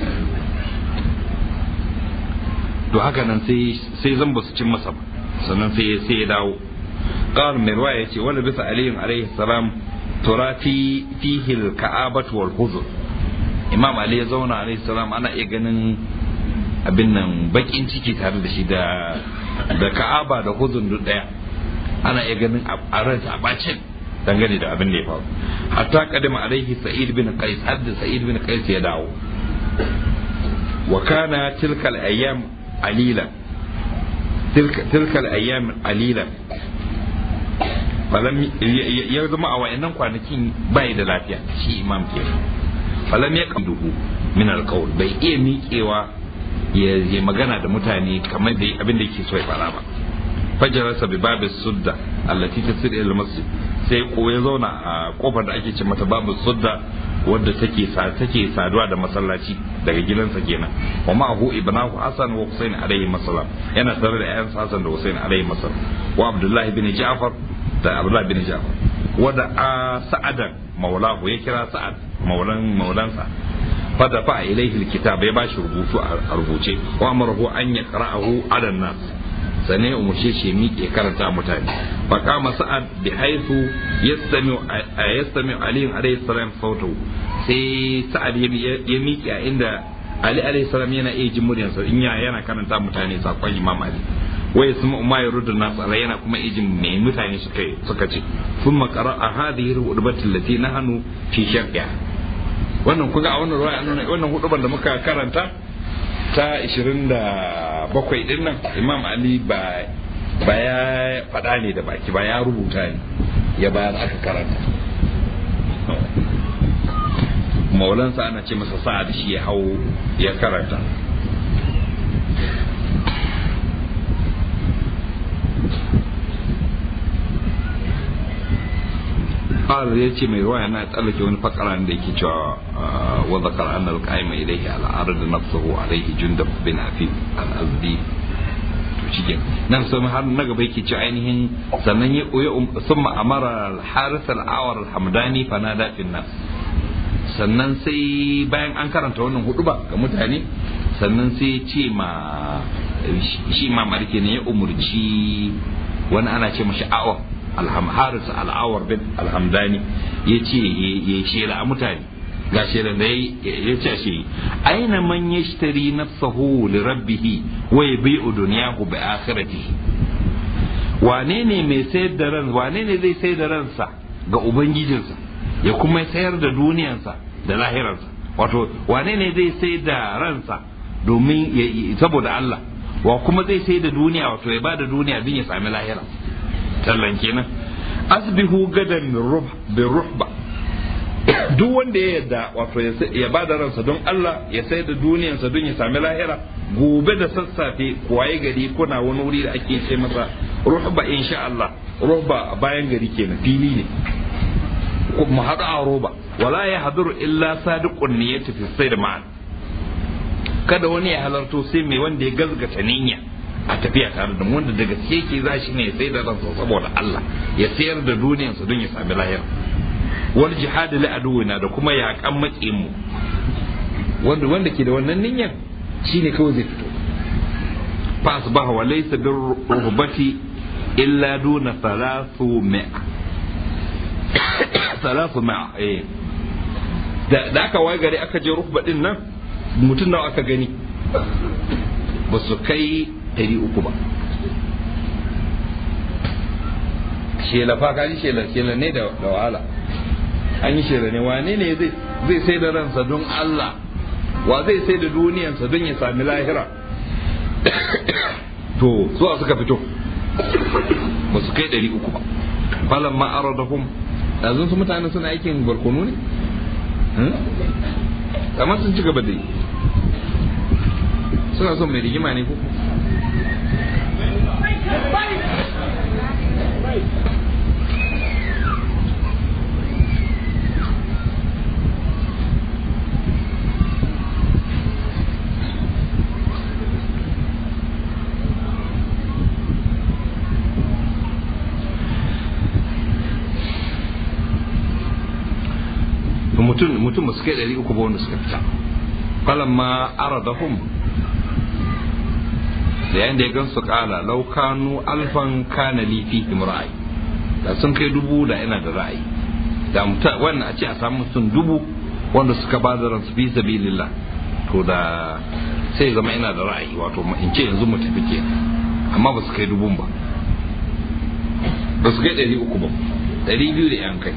to haka nan sai sai zan ba su cin masa ba sannan sai sai ya dawo قال مروى يتي ولبس علي عليه السلام تراتي فيه الكآبة والحزن imam ali ya zauna alaihi salam ana iya ganin abin nan bakin ciki tare da shi da da ka'aba da huzun duk daya ana iya ganin a ranta a bacin dangane da abin da ya faru hatta kadima alaihi sa'id bin qais hadda sa'id bin qais ya dawo wa kana tilka al-ayyam alila tilka tilka al-ayyam alila falam ya zama a wayannan kwanakin bai da lafiya shi imam kenan falam ya kamduhu min alqaul bai iya miƙewa ya magana da mutane kamar da abin da yake so ya fara ba fajarasa bi babu sudda allati tasir ila masjid sai ko ya zauna a kofar da ake ce mata babu sudda wadda take sa take saduwa da masallaci daga gidansa kenan wa ma'ahu ibnahu hasan wa husain alayhi masallam yana tare da ayan hasan da husain alayhi masallam wa abdullah ibn ja'far da abdullah ibn ja'far wada a sa'adan maulahu ya kira sa'ad maulan maulansa fada fa ilaihi alkitab ya bashi rubutu a rubuce wa amarahu an yaqra'ahu ala nas sane ya umarce shi miƙe karanta mutane fa kama sa'ad bi haythu yastami yastami ali alayhi salam sautahu sai sa'ad ya miƙe a inda ali alayhi salam yana iya jin muryarsa in yana karanta mutane sakon imam ali wa yasma ma yurdu nas ala yana kuma ijin me mutane suka suka ce thumma qara'a hadhihi al-hudbati allati nahnu fi sharqiha wannan kuga a wannan ruwaya nuna wannan hudubar da muka karanta ta 27 din nan imam ali ba ba ya faɗa ne da baki ba ya rubuta ne ya bayar aka karanta maulansa ana ce masa sa'ad shi ya hau ya karanta قال يأتي من رواية أنا أتألك من فقرة عندك وذكر أن القائم إليه على عرض نفسه عليه جندب بن عفيف الأزدي cikin nan sun har na gaba yake ci ainihin sannan ya sun ma'amara al-haris al-awar al-hamdani fanada fin nas sannan sai bayan an karanta wannan hudu ba ga mutane sannan sai ce ma shi ma marke ne ya umurci wani ana ce mashi awar haris al'awar bin alhamdani ya ce ya shela a mutane ga shela da ya ce shi aina man yashtari nafsahu li rabbihi wa yabi'u dunyahu bi akhiratihi wane ne mai sayar da ran wane ne zai sayar da ransa ga ubangijinsa ya kuma sayar da duniyansa da lahirarsa wato wane ne zai sayar da ransa domin saboda Allah wa kuma zai sai da duniya wato ya bada duniya don ya sami lahira tallan kenan asbihu gadan bin ruhba duk wanda ya yadda wato ya bada ransa don Allah ya sai da duniyarsa don ya sami lahira gobe da sassafe kuwaye gari kuna wani wuri da ake ce masa ruhba insha Allah ruhba bayan gari kenan fili ne mu haɗu a roba wala ya haduru illa sadiqun niyyati fi sayr ma'an kada wani ya halarto sai mai wanda ya gazgata niyya a tafiya tare da wanda daga gaske za shi ne ya sai da ransa saboda Allah ya sayar da duniyarsa don ya sami lahira wal jihad li aduwina da kuma yaƙan maƙin mu wanda wanda ke da wannan niyyar shine kawai zai fito fa asbaha wa laysa bir ruhbati illa duna thalathu mi'a thalathu mi'a eh da aka waye gari aka je ruhba din nan mutum nawa aka gani ba su kai ɗari uku ba shela fa kaji shela shela ne da wahala an yi shela ne wane ne zai sai da ransa don Allah wa zai sai da duniyansa don ya sami lahira to zuwa suka fito ba su kai ɗari uku ba falan ma aradahum yanzu su mutane suna aikin barkono ne kamar sun ci gaba da yi suna son mai rigima ne ko mutum mutum ba su kai ɗari uku ba wanda suka fita falamma aradahum da yayin da ya gan su kala laukanu alfan kana li fihim ra'ayi da sun kai dubu da ina da ra'ayi da muta wannan a ce a samu sun dubu wanda suka ba da ransu fi sabilillah to da sai zama ina da ra'ayi wato in ce yanzu mu tafi ke amma ba su kai dubun ba ba su kai ɗari uku ba ɗari biyu da yan kai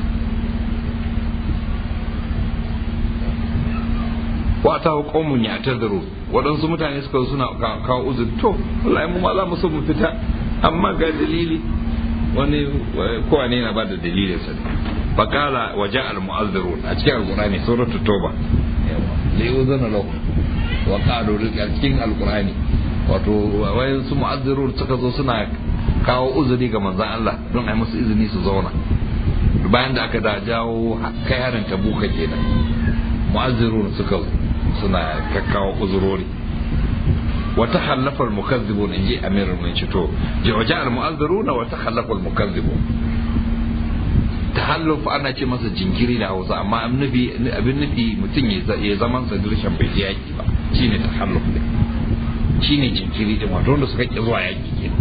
wa ta qaumun ya'tadiru waɗansu mutane suka suna kawo uzuri to wallahi mu ma za mu so mu fita amma ga dalili wani kowa ne yana ba da dalilin sa fakala waje al-mu'azzirun a cikin alqur'ani suratu toba da yau zana lau wa qalu a cikin alqur'ani wato wayan su mu'azzirun suka zo suna kawo uzuri ga manzon Allah don ai musu izini su zauna bayan da aka da jawo kai harin tabuka kenan mu'azzirun suka zo suna kakkawa uzurori wata hallafar mukazzibun in ji amirul mai cito jawaja al mu'azziruna wata hallafar mukazzibun tahalluf ana ce masa jinkiri da hausa amma abin nufi mutum ya zaman sa dirshan bai je yaki ba shine tahalluf ne shine jinkiri din wato wanda suka ki zuwa yaki ke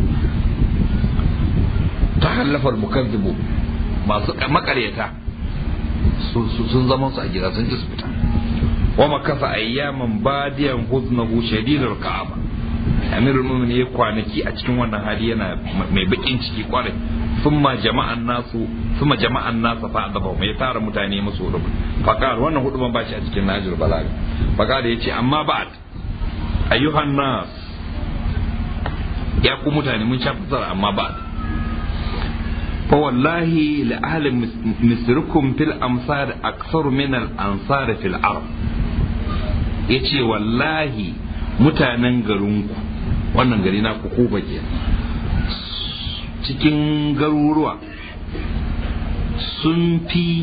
tahallafar mukazzibu masu makaryata sun zaman su a gida sun ji su fita wa makasa ayyaman badiyan huznahu shadidul ka'aba amirul mu'minin ya kwanaki a cikin wannan hali yana mai bakin ciki kwarai thumma jama'an nasu thumma jama'an nasa fa adaba mai tara mutane musu hudu faqal wannan hudu ban bashi a cikin najir balaga faqal yace amma ba'd ayyuhan nas ya ku mutane mun sha fitar amma ba'd fa wallahi la ahli misrikum fil amsar aktsaru min al ansar fil arab yace wallahi mutanen garinku wannan gari na ku ke cikin garuruwa sun fi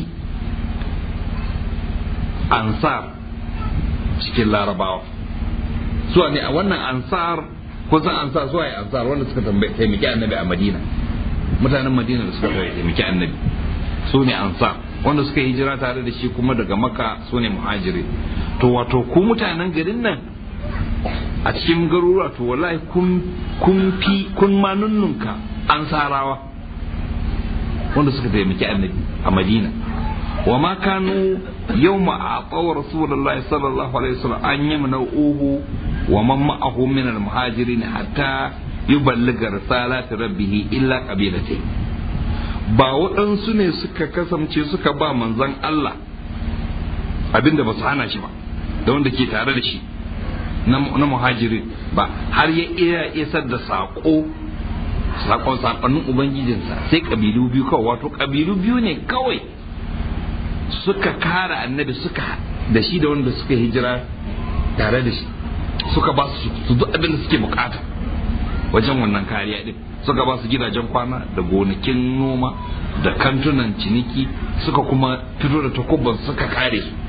ansar cikin larabawa suwa ne a wannan ansar kusan ansar suwa ya ansar wanda suka taimaki annabi a madina mutanen madina da suka taimaki annabi su ne ansar wanda suka hijira tare da shi kuma daga maka su ne muhajiri to wato ku mutanen garin nan a cikin garuruwa to wallahi kun fi kun ma nunnunka ansarawa wanda suka taimaki annabi a madina wa ma kanu yawma aqaw rasulullahi sallallahu alaihi wasallam an yamna uhu wa man ma'ahu min al-muhajirin hatta yuballigha risalati rabbih illa qabilatayn ba waɗansu ne suka kasance suka ba manzon Allah abinda ba su hana shi ba da wanda ke tare da shi na muhajirin ba har ya iya isar da saƙo sakon sakonnin ubangijinsa sai kabilu biyu kawai wato kabilu biyu ne kawai suka kara annabi suka da shi da wanda suka hijira tare da shi suka ba su duk abin da suke bukata wajen wannan kariya din suka ba su gidajen kwana da gonakin noma da kantunan ciniki suka kuma fito da takubban suka kare su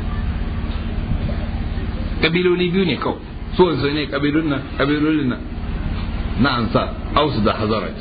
kabiloli biyu ne kawai so wanzu ne kabilun nan kabilolin nan na ansa ausu da hazaraj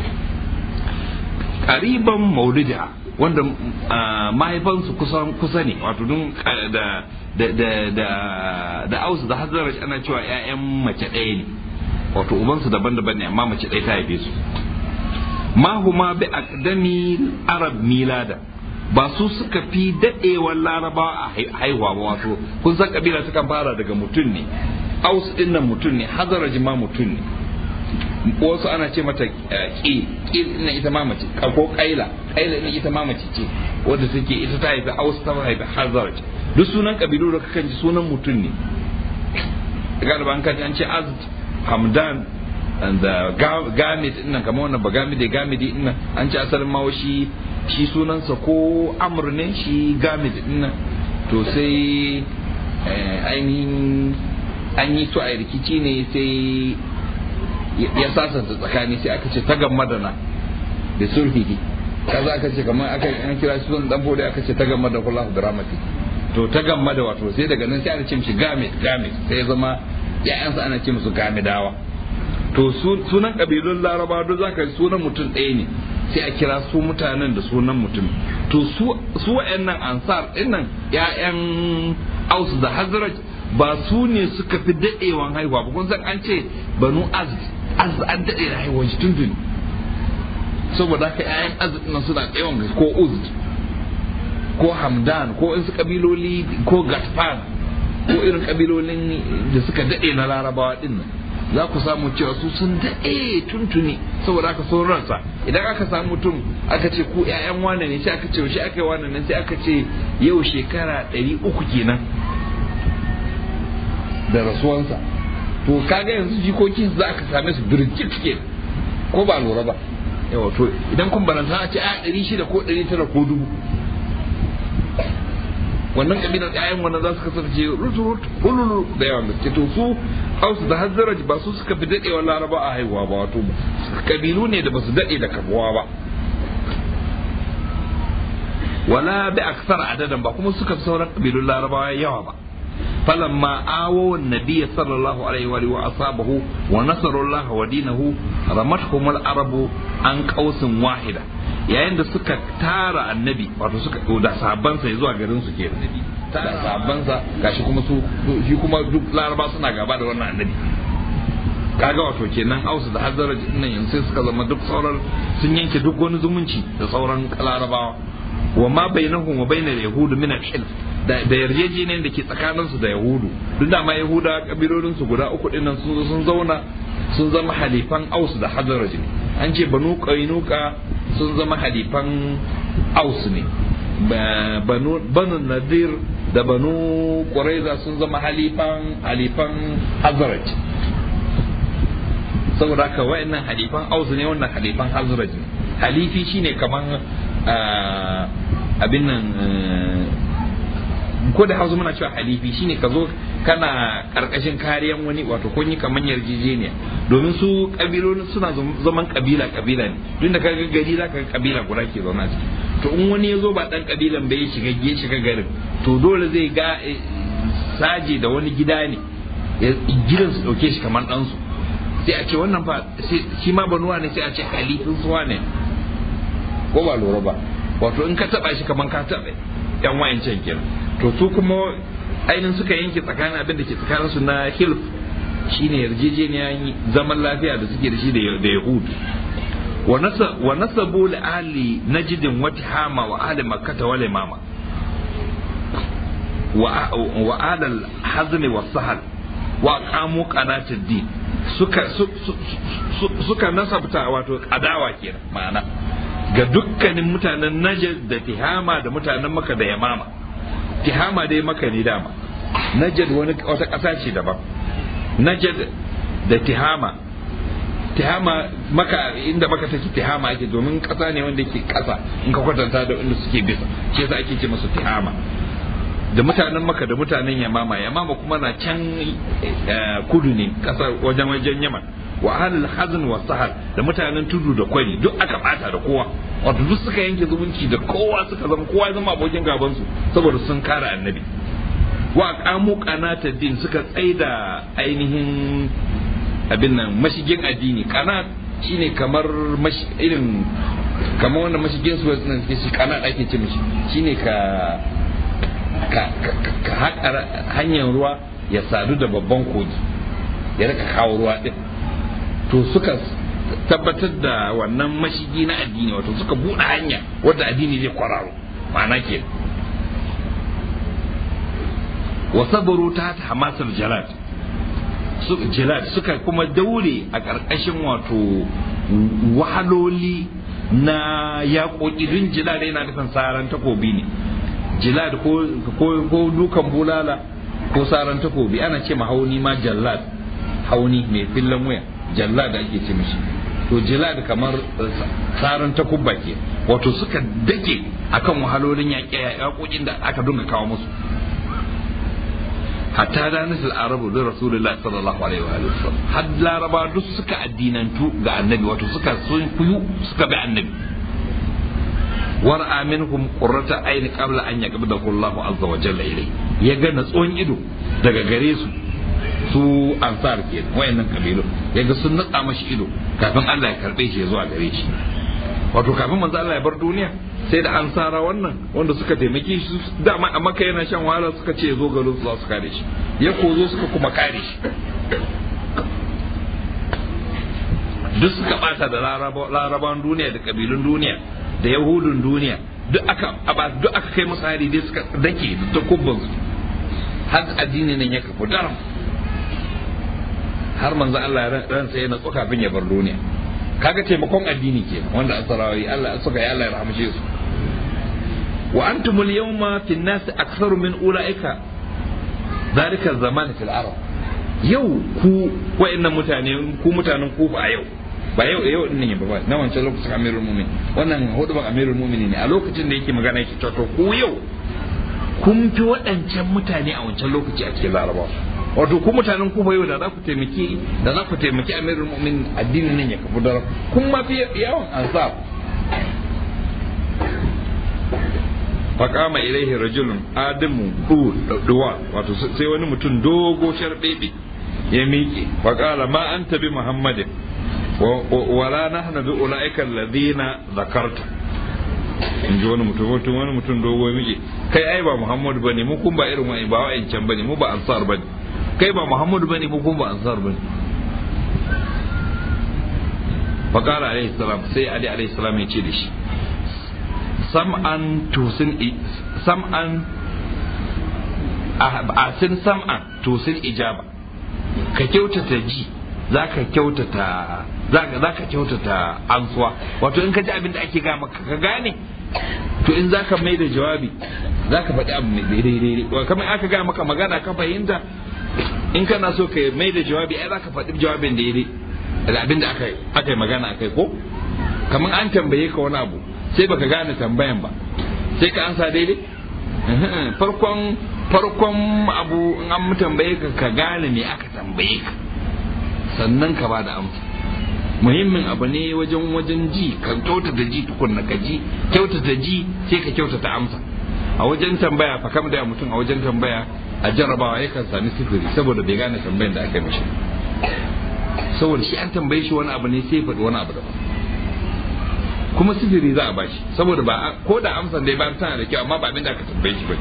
ƙariban maulida wanda mahaifansu kusan kusa ne wato dun da da da da da ausu da hazaraj ana cewa ƴaƴan mace ɗaya ne wato ubansu daban-daban ne amma mace ɗaya ta haife su ma huma bi aqdami arab milada ba su suka fi daɗewar laraba a haihuwa ba wato kun san kabila sukan fara daga mutum ne aus din nan mutum ne hazaraj ma mutum ne wasu ana ce mata ƙi ƙi na ita ma mace ko ƙaila ƙaila na ita ma mace ce wadda take ita ta haifi aus ta haifi hazaraj duk sunan kabilu da kakan ji sunan mutum ne galiba an kaji an ce azd hamdan da gamid din nan kamar wannan bagamide gamidi din nan an ce asalin ma shi shi sunansa ko amr ne shi gamid din nan to sai ainihin an yi to a rikici ne sai ya sasanta tsakani sai aka ce ta gamma da na da sulhihi kaza aka ce kamar aka an kira shi sunan dan bode aka ce ta gamma da kullahu da rahmati to ta gamma da wato sai daga nan sai ana ce mishi gamid gamid sai ya zama ya'yansa ana ce musu gamidawa to sunan kabilun laraba duk zaka sunan mutum ɗaya ne sai a kira su mutanen da sunan mutum to su su wa'annan ansar dinnan ya'yan aus da hazraj ba su ne suka fi daɗewan haihuwa ba kun san an ce banu azd azd an daɗe da haihuwa shi tuntuni saboda haka ƴaƴan azd nan suna tsayawan gaske ko uzd ko hamdan ko in su kabiloli ko gatfan ko irin kabilolin da suka daɗe na larabawa din nan za ku samu cewa su sun daɗe tuntuni saboda haka sun ransa idan aka samu mutum aka ce ku ƴaƴan wane ne sai aka ce shi aka yi wane nan sai aka ce yau shekara ɗari uku kenan da rasuwansa to kaga yanzu jikoki za ka same su birjit ke ko ba lura ba yawa to idan kun baranta a ce a ɗari shida ko ɗari tara ko dubu wannan kabilar ƴaƴan wannan za su kasance ruturut hululu da yawan gaske to su hausu da hazzaraj ba su suka fi daɗewa laraba a haihuwa ba wato kabilu ne da ba su daɗe da kabuwa ba wala bi aksar adadan ba kuma suka fi sauran kabilun larabawa yawa ba فلما آووا النبي صلى الله عليه وآله وأصحابه ونصروا الله ودينه رمتهم العرب عن قوس واحدة yayin da suka tara annabi wato suka da sahabbansa ya zuwa garin su ke annabi da sahabbansa gashi kuma su shi kuma duk laraba suna gaba da wannan annabi kaga wato kenan ausu da hazara nan yanzu sai suka zama duk sauran sun yanke duk wani zumunci da sauran larabawa wa ma bainahum wa bainal yahudu min al-hilf da yarjejeniyar da ke tsakaninsu da yahudu duk da ma yahuda kabilolin su guda uku dinnan sun zo sun zauna sun zama halifan aus da hadaraj ne an ce banu qainuka sun zama halifan aus ne banu banu nadir da banu quraiza sun zama halifan halifan hadaraj saboda haka wayannan halifan aus ne wannan halifan hadaraj ne halifi shine kaman abin nan ko da hausa muna cewa halifi shine ka zo kana karkashin kariyan wani wato kun yi kamar yarjejeniya domin su kabilolin suna zaman kabila kabila ne duk da ka ga gari za ka ga kabila guda ke zauna ciki to in wani ya zo ba dan kabilan bai shiga ya shiga garin to dole zai ga saje da wani gida ne gidan su dauke shi kamar ɗansu sai a ce wannan fa shi ma banuwa ne sai a ce halifin suwa ne ko ba lura ba wato in ka taba shi kamar ka taba yan wayancan kenan to su kuma ainihin suka yanke tsakanin abin da ke tsakanin su na hilf shine yarjejeniya zaman lafiya da suke da shi da yahud wa nasabu li ahli najdin wa tihama wa ahli makkah wa limama wa ahli al-hazm wa sahal wa qamu qanatid din suka suka nasabta wato adawa kenan ma'ana ga dukkanin mutanen Najd da Tihama da mutanen Makka da Yamama Tihama dai Makka ne dama Najd wani wata ƙasa ce daban najd da tihama tihama maka inda maka take tihama ake domin kasa ne wanda yake kasa in ka kwatanta da inda suke bisa shi yasa ake ce masa tihama da mutanen maka da mutanen yamama yamama kuma na can kudu ne kasa wajen wajen yaman wa ahlul hazn wa sahar da mutanen tudu da kwari duk aka bata da kowa wato duk suka yanke zumunci da kowa suka zama kowa ya zama abokin gaban su saboda sun kare annabi wa qamu qanata din suka tsaida ainihin abin nan mashigin addini kana shine kamar irin kamar wannan mashigin su nan shi kana ake ce mishi shine ka ka ka haƙa hanyar ruwa ya sadu da babban kogi ya rika kawo ruwa din to suka tabbatar da wannan mashigi na addini wato suka buɗe hanya wadda addini zai kwararo ma'ana ke wa sabaru ta ta hamasar jalad jalad suka kuma daure a ƙarƙashin wato wahaloli na yaƙoƙi dun jalad yana nufin saran takobi ne jalad ko dukan bulala ko saran takobi ana ce ma hauni ma jallad hauni mai fillan waya jallad ake ce mishi to jilad kamar tsarin takubba ke wato suka dake akan wahalolin yaƙoƙin da aka dunga kawo musu hatta da nasil arabu da rasulullahi sallallahu alaihi wa sallam har laraba duk suka addinantu ga annabi wato suka sun kuyu suka bi annabi war minhum qurrata ayni qabla an yaqbidahu Allahu azza wa jalla ilai ya ga natsuwan ido daga gare su su ansar ke wayannan kabilu yaga sun natsa mashi ido kafin Allah ya karbe shi ya zuwa gare shi wato kafin manzo Allah ya bar duniya sai da ansara wannan wanda suka taimake shi dama a maka yana shan wahala suka ce zo garin su za su kare shi ya kozo suka kuma kare shi duk suka bata da larabawan duniya da kabilun duniya da yahudun duniya duk aka duk aka kai musu hari dai suka dake da takubban su har addini nan ya kafu daram har manzo Allah ransa ya natsu kafin ya bar duniya kaga taimakon addini ke wanda asarawi Allah suka yi Allah ya rahmace su wa antumul yawma fi an-nas aktharu min ulaika dhalika zaman fil arab yau ku wa'annan mutane ku mutanen kufa a yau ba yau yau din ne ba na wancan lokacin amirul mu'min wannan hudu ban amirul mu'minin ne a lokacin da yake magana yake to ku yau kun fi waɗancan mutane a wancan lokaci a cikin larabawa wato ku mutanen kufa yau da za ku taimaki da za ku taimaki amirul mu'min addinin nan ya kafu da kun ma fi yawan ansar faqama ilaihi rajulun adamu duwa wato sai wani mutum dogo sharbebe ya miƙe faqala ma anta bi muhammadin wala nahnu bi ulaika alladhina zakarta in ji wani mutum mutum wani mutum dogo ya miƙe kai ai ba muhammadu bane mu kun ba irin wa'in ba wa'incan bane mu ba ansar bane kai ba muhammadu bane mu kuma ba ansar bane faqala alaihi salam sai ali alaihi salam ya ce da shi sam'an tusin sam'an asin sam'an tusin ijaba ka kyautata ji zaka kyautata zaka kyautata ansuwa wato in ka ji abin da ake ga maka ka gane to in zaka mai da jawabi zaka faɗi abu mai daidai kamar aka ga maka magana ka fahimta in kana so ka mai da jawabi ai zaka faɗi jawabin daidai da abin da aka aka yi magana akai ko kamar an tambaye ka wani abu sai baka gane tambayan ba sai ka ansa daidai farkon farkon abu in an tambaye ka ka gane me aka tambaye ka sannan ka bada amsa muhimmin abu ne wajen wajen ji ka kyautata ji tukunna ka ji kyautata ji sai ka kyautata amsa a wajen tambaya fa kam da mutum a wajen tambaya a jarrabawa yakan sami sifiri saboda bai gane tambayan da aka yi mishi saboda shi an tambaye shi wani abu ne sai faɗi wani abu daban kuma sifiri za a bashi saboda ba ko da amsan dai ba tana da kyau amma ba abin da aka tambaye shi ba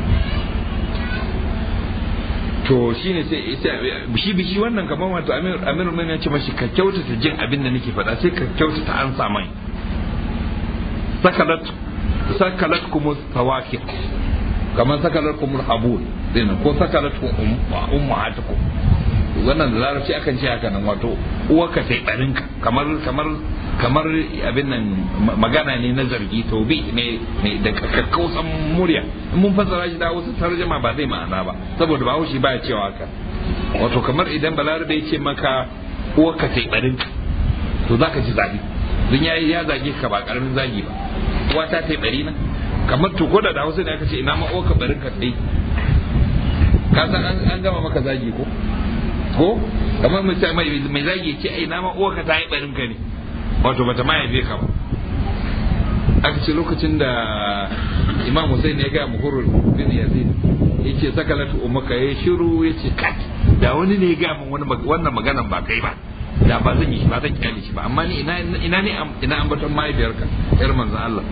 to shine sai shi bishi wannan kamar wato amir amir mai ya ce mashi ka kyautata jin abin da nake faɗa sai ka kyautata an sa mai sakalat sakalat kuma tawakir kamar sakalat kuma habul din ko sakalat ummahatukum wannan da larabci akan ce haka nan wato uwarka sai ɗarinka kamar kamar kamar abin nan magana ne na zargi tobi ne da kakkausan murya in mun fassara shi da wasu tarjama ba zai ma'ana ba saboda ba haushi ba cewa haka wato kamar idan balarabe ya ce maka uwa ka taibarin to za ka ji zabi don ya ya zage ka ba karamin zagi ba uwa ta taibari na kamar to ko da da hausa ne aka ce ina ma uwa ka barin ka dai ka san an gama maka zagi ko ko kamar mai mai zagi ya ce ai ina ma uwa ka ta yi barin ka ne wato bata ma yabe ka ba aka ce lokacin da imam Hussein ya ga muhurul bin yazid yace sakalatu ummaka ya shiru yace kat da wani ne ya ga min wani wannan maganan ba kai ba da ba zan yi shi ba zan kyale shi ba amma ni ina ina ne ina ambaton mahaifiyarka yar manzon Allah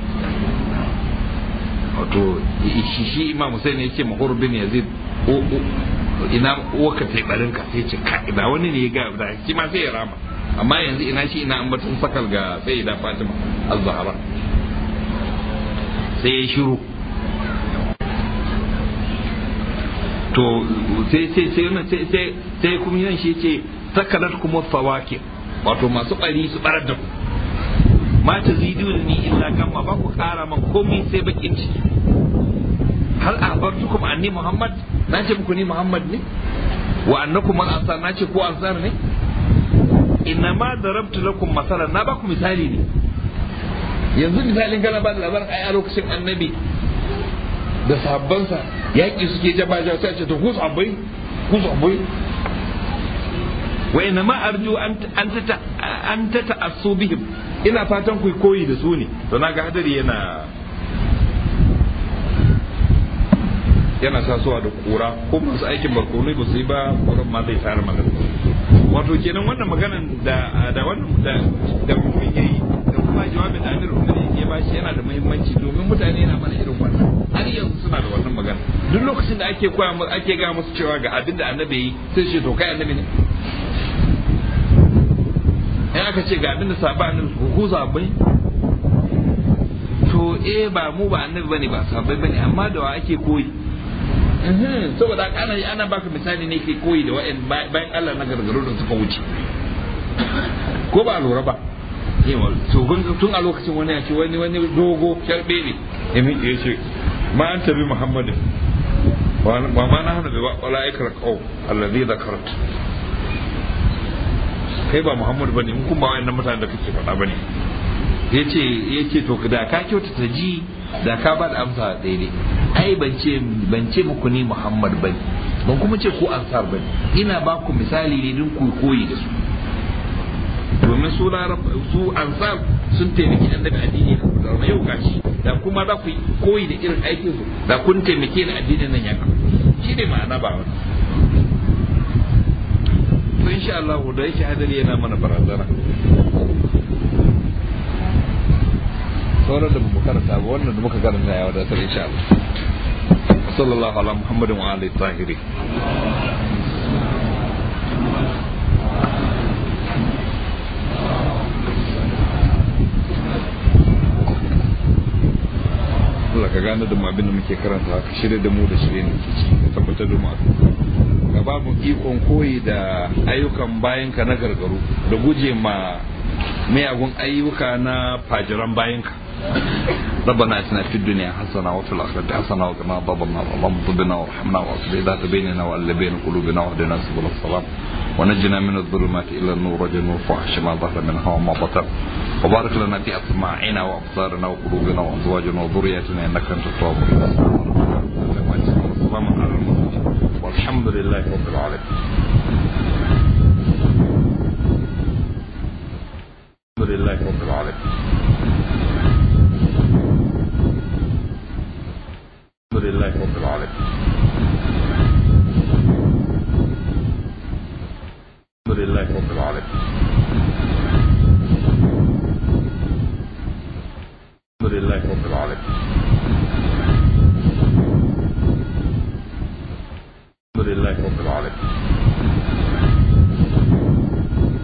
wato shi shi imam Hussein yace muhurul bin yazid ina uwaka tai barin ka sai ce ka da wani ne ya ga da shi ma sai ya rama amma yanzu ina shi ina ambaton sakal ga sayyida Fatima az-Zahra sai ya shiru to sai sai sai wannan sai sai sai kuma yan shi ce sakalat kuma fawaki wato masu bari su barar da ku ma ta zidu ni illa kama ba ku kara man komai sai bakin ciki hal akhbartukum anni muhammad na ce muku ni muhammad ne wa annakum al ansar na ce ko ansar ne inna ma darabtu lakum masalan na ba ku misali ne yanzu misalin kana ba da labarin ai a lokacin annabi da sahabbansa yaƙi suke jaba jaba sai ce to ku sahabbai ku sahabbai wa inna ma arju an ta an ta ta'assu bihim ina fatan ku koyi da su ne to naga hadari yana yana tasowa da kura ko masu aikin barkonai ba su yi ba kuran ma zai tsara magana wato kenan wannan maganan da da wannan da da mutum yayi da kuma jawabin da Amir Umar ya ba shi yana da muhimmanci domin mutane na mana irin wannan har yanzu suna da wannan magana duk lokacin da ake koya musu ake ga musu cewa ga abin da annabi yi sai ce to kai annabi ne in aka ce ga abin da sahaba annabi ku sahabbai to eh ba mu ba annabi bane ba sahabbai bane amma da wa ake koyi saboda ana ana baka misali ne ke koyi da wa'in bayan Allah na gargaro da suka wuce ko ba lura ba yawa to tun a lokacin wani ya ce wani wani dogo sharbe ne ya miƙe ya ce ma an tabi muhammadin wa ma na hana bai wala ikra qaw allazi dhakarat kai ba muhammad bane mun kuma wayannan mutanen da kake faɗa bane yace yace to da ka kyautata ji da ka ba da amsa daidai ai ban ce ban ce muku ni muhammad bane ban kuma ce ku ansar bane ina ba ku misali ne don ku koyi da su domin su su ansar sun taimaki annabi addini da yau gashi da kuma za ku yi koyi da irin aikin su da kun taimake ni addinin nan ya kawo shi ne ma'ana ba wani to insha Allah da yake hadari yana mana barazana sauran da mu karanta ba wannan da muka karanta ya wadatar insha Allah sallallahu ala muhammadin wa alihi tahiri Allah ka gane da mu abin da muke karanta ka shirya da mu da shirye da ke ci ka tabbatar da mu ka ba mu ikon koyi da ayyukan bayan ka na gargaru da guje ma miyagun ayyuka na fajiran bayan ka ربنا اتنا في الدنيا حسنه وفي الاخره حسنه وقنا عذاب النار اللهم اغفر وارحمنا واصلح ذات بيننا والا بين قلوبنا واهدنا سبل السلام ونجنا من الظلمات الى النور وجنة الفحش ما ظهر منها وما بطن وبارك لنا في اسماعنا وابصارنا وقلوبنا وازواجنا وذرياتنا انك انت التواب السلام على المرسلين والحمد لله رب العالمين الحمد لله رب العالمين الحمد لله رب العالمين الحمد لله رب العالمين الحمد لله رب العالمين الحمد لله رب العالمين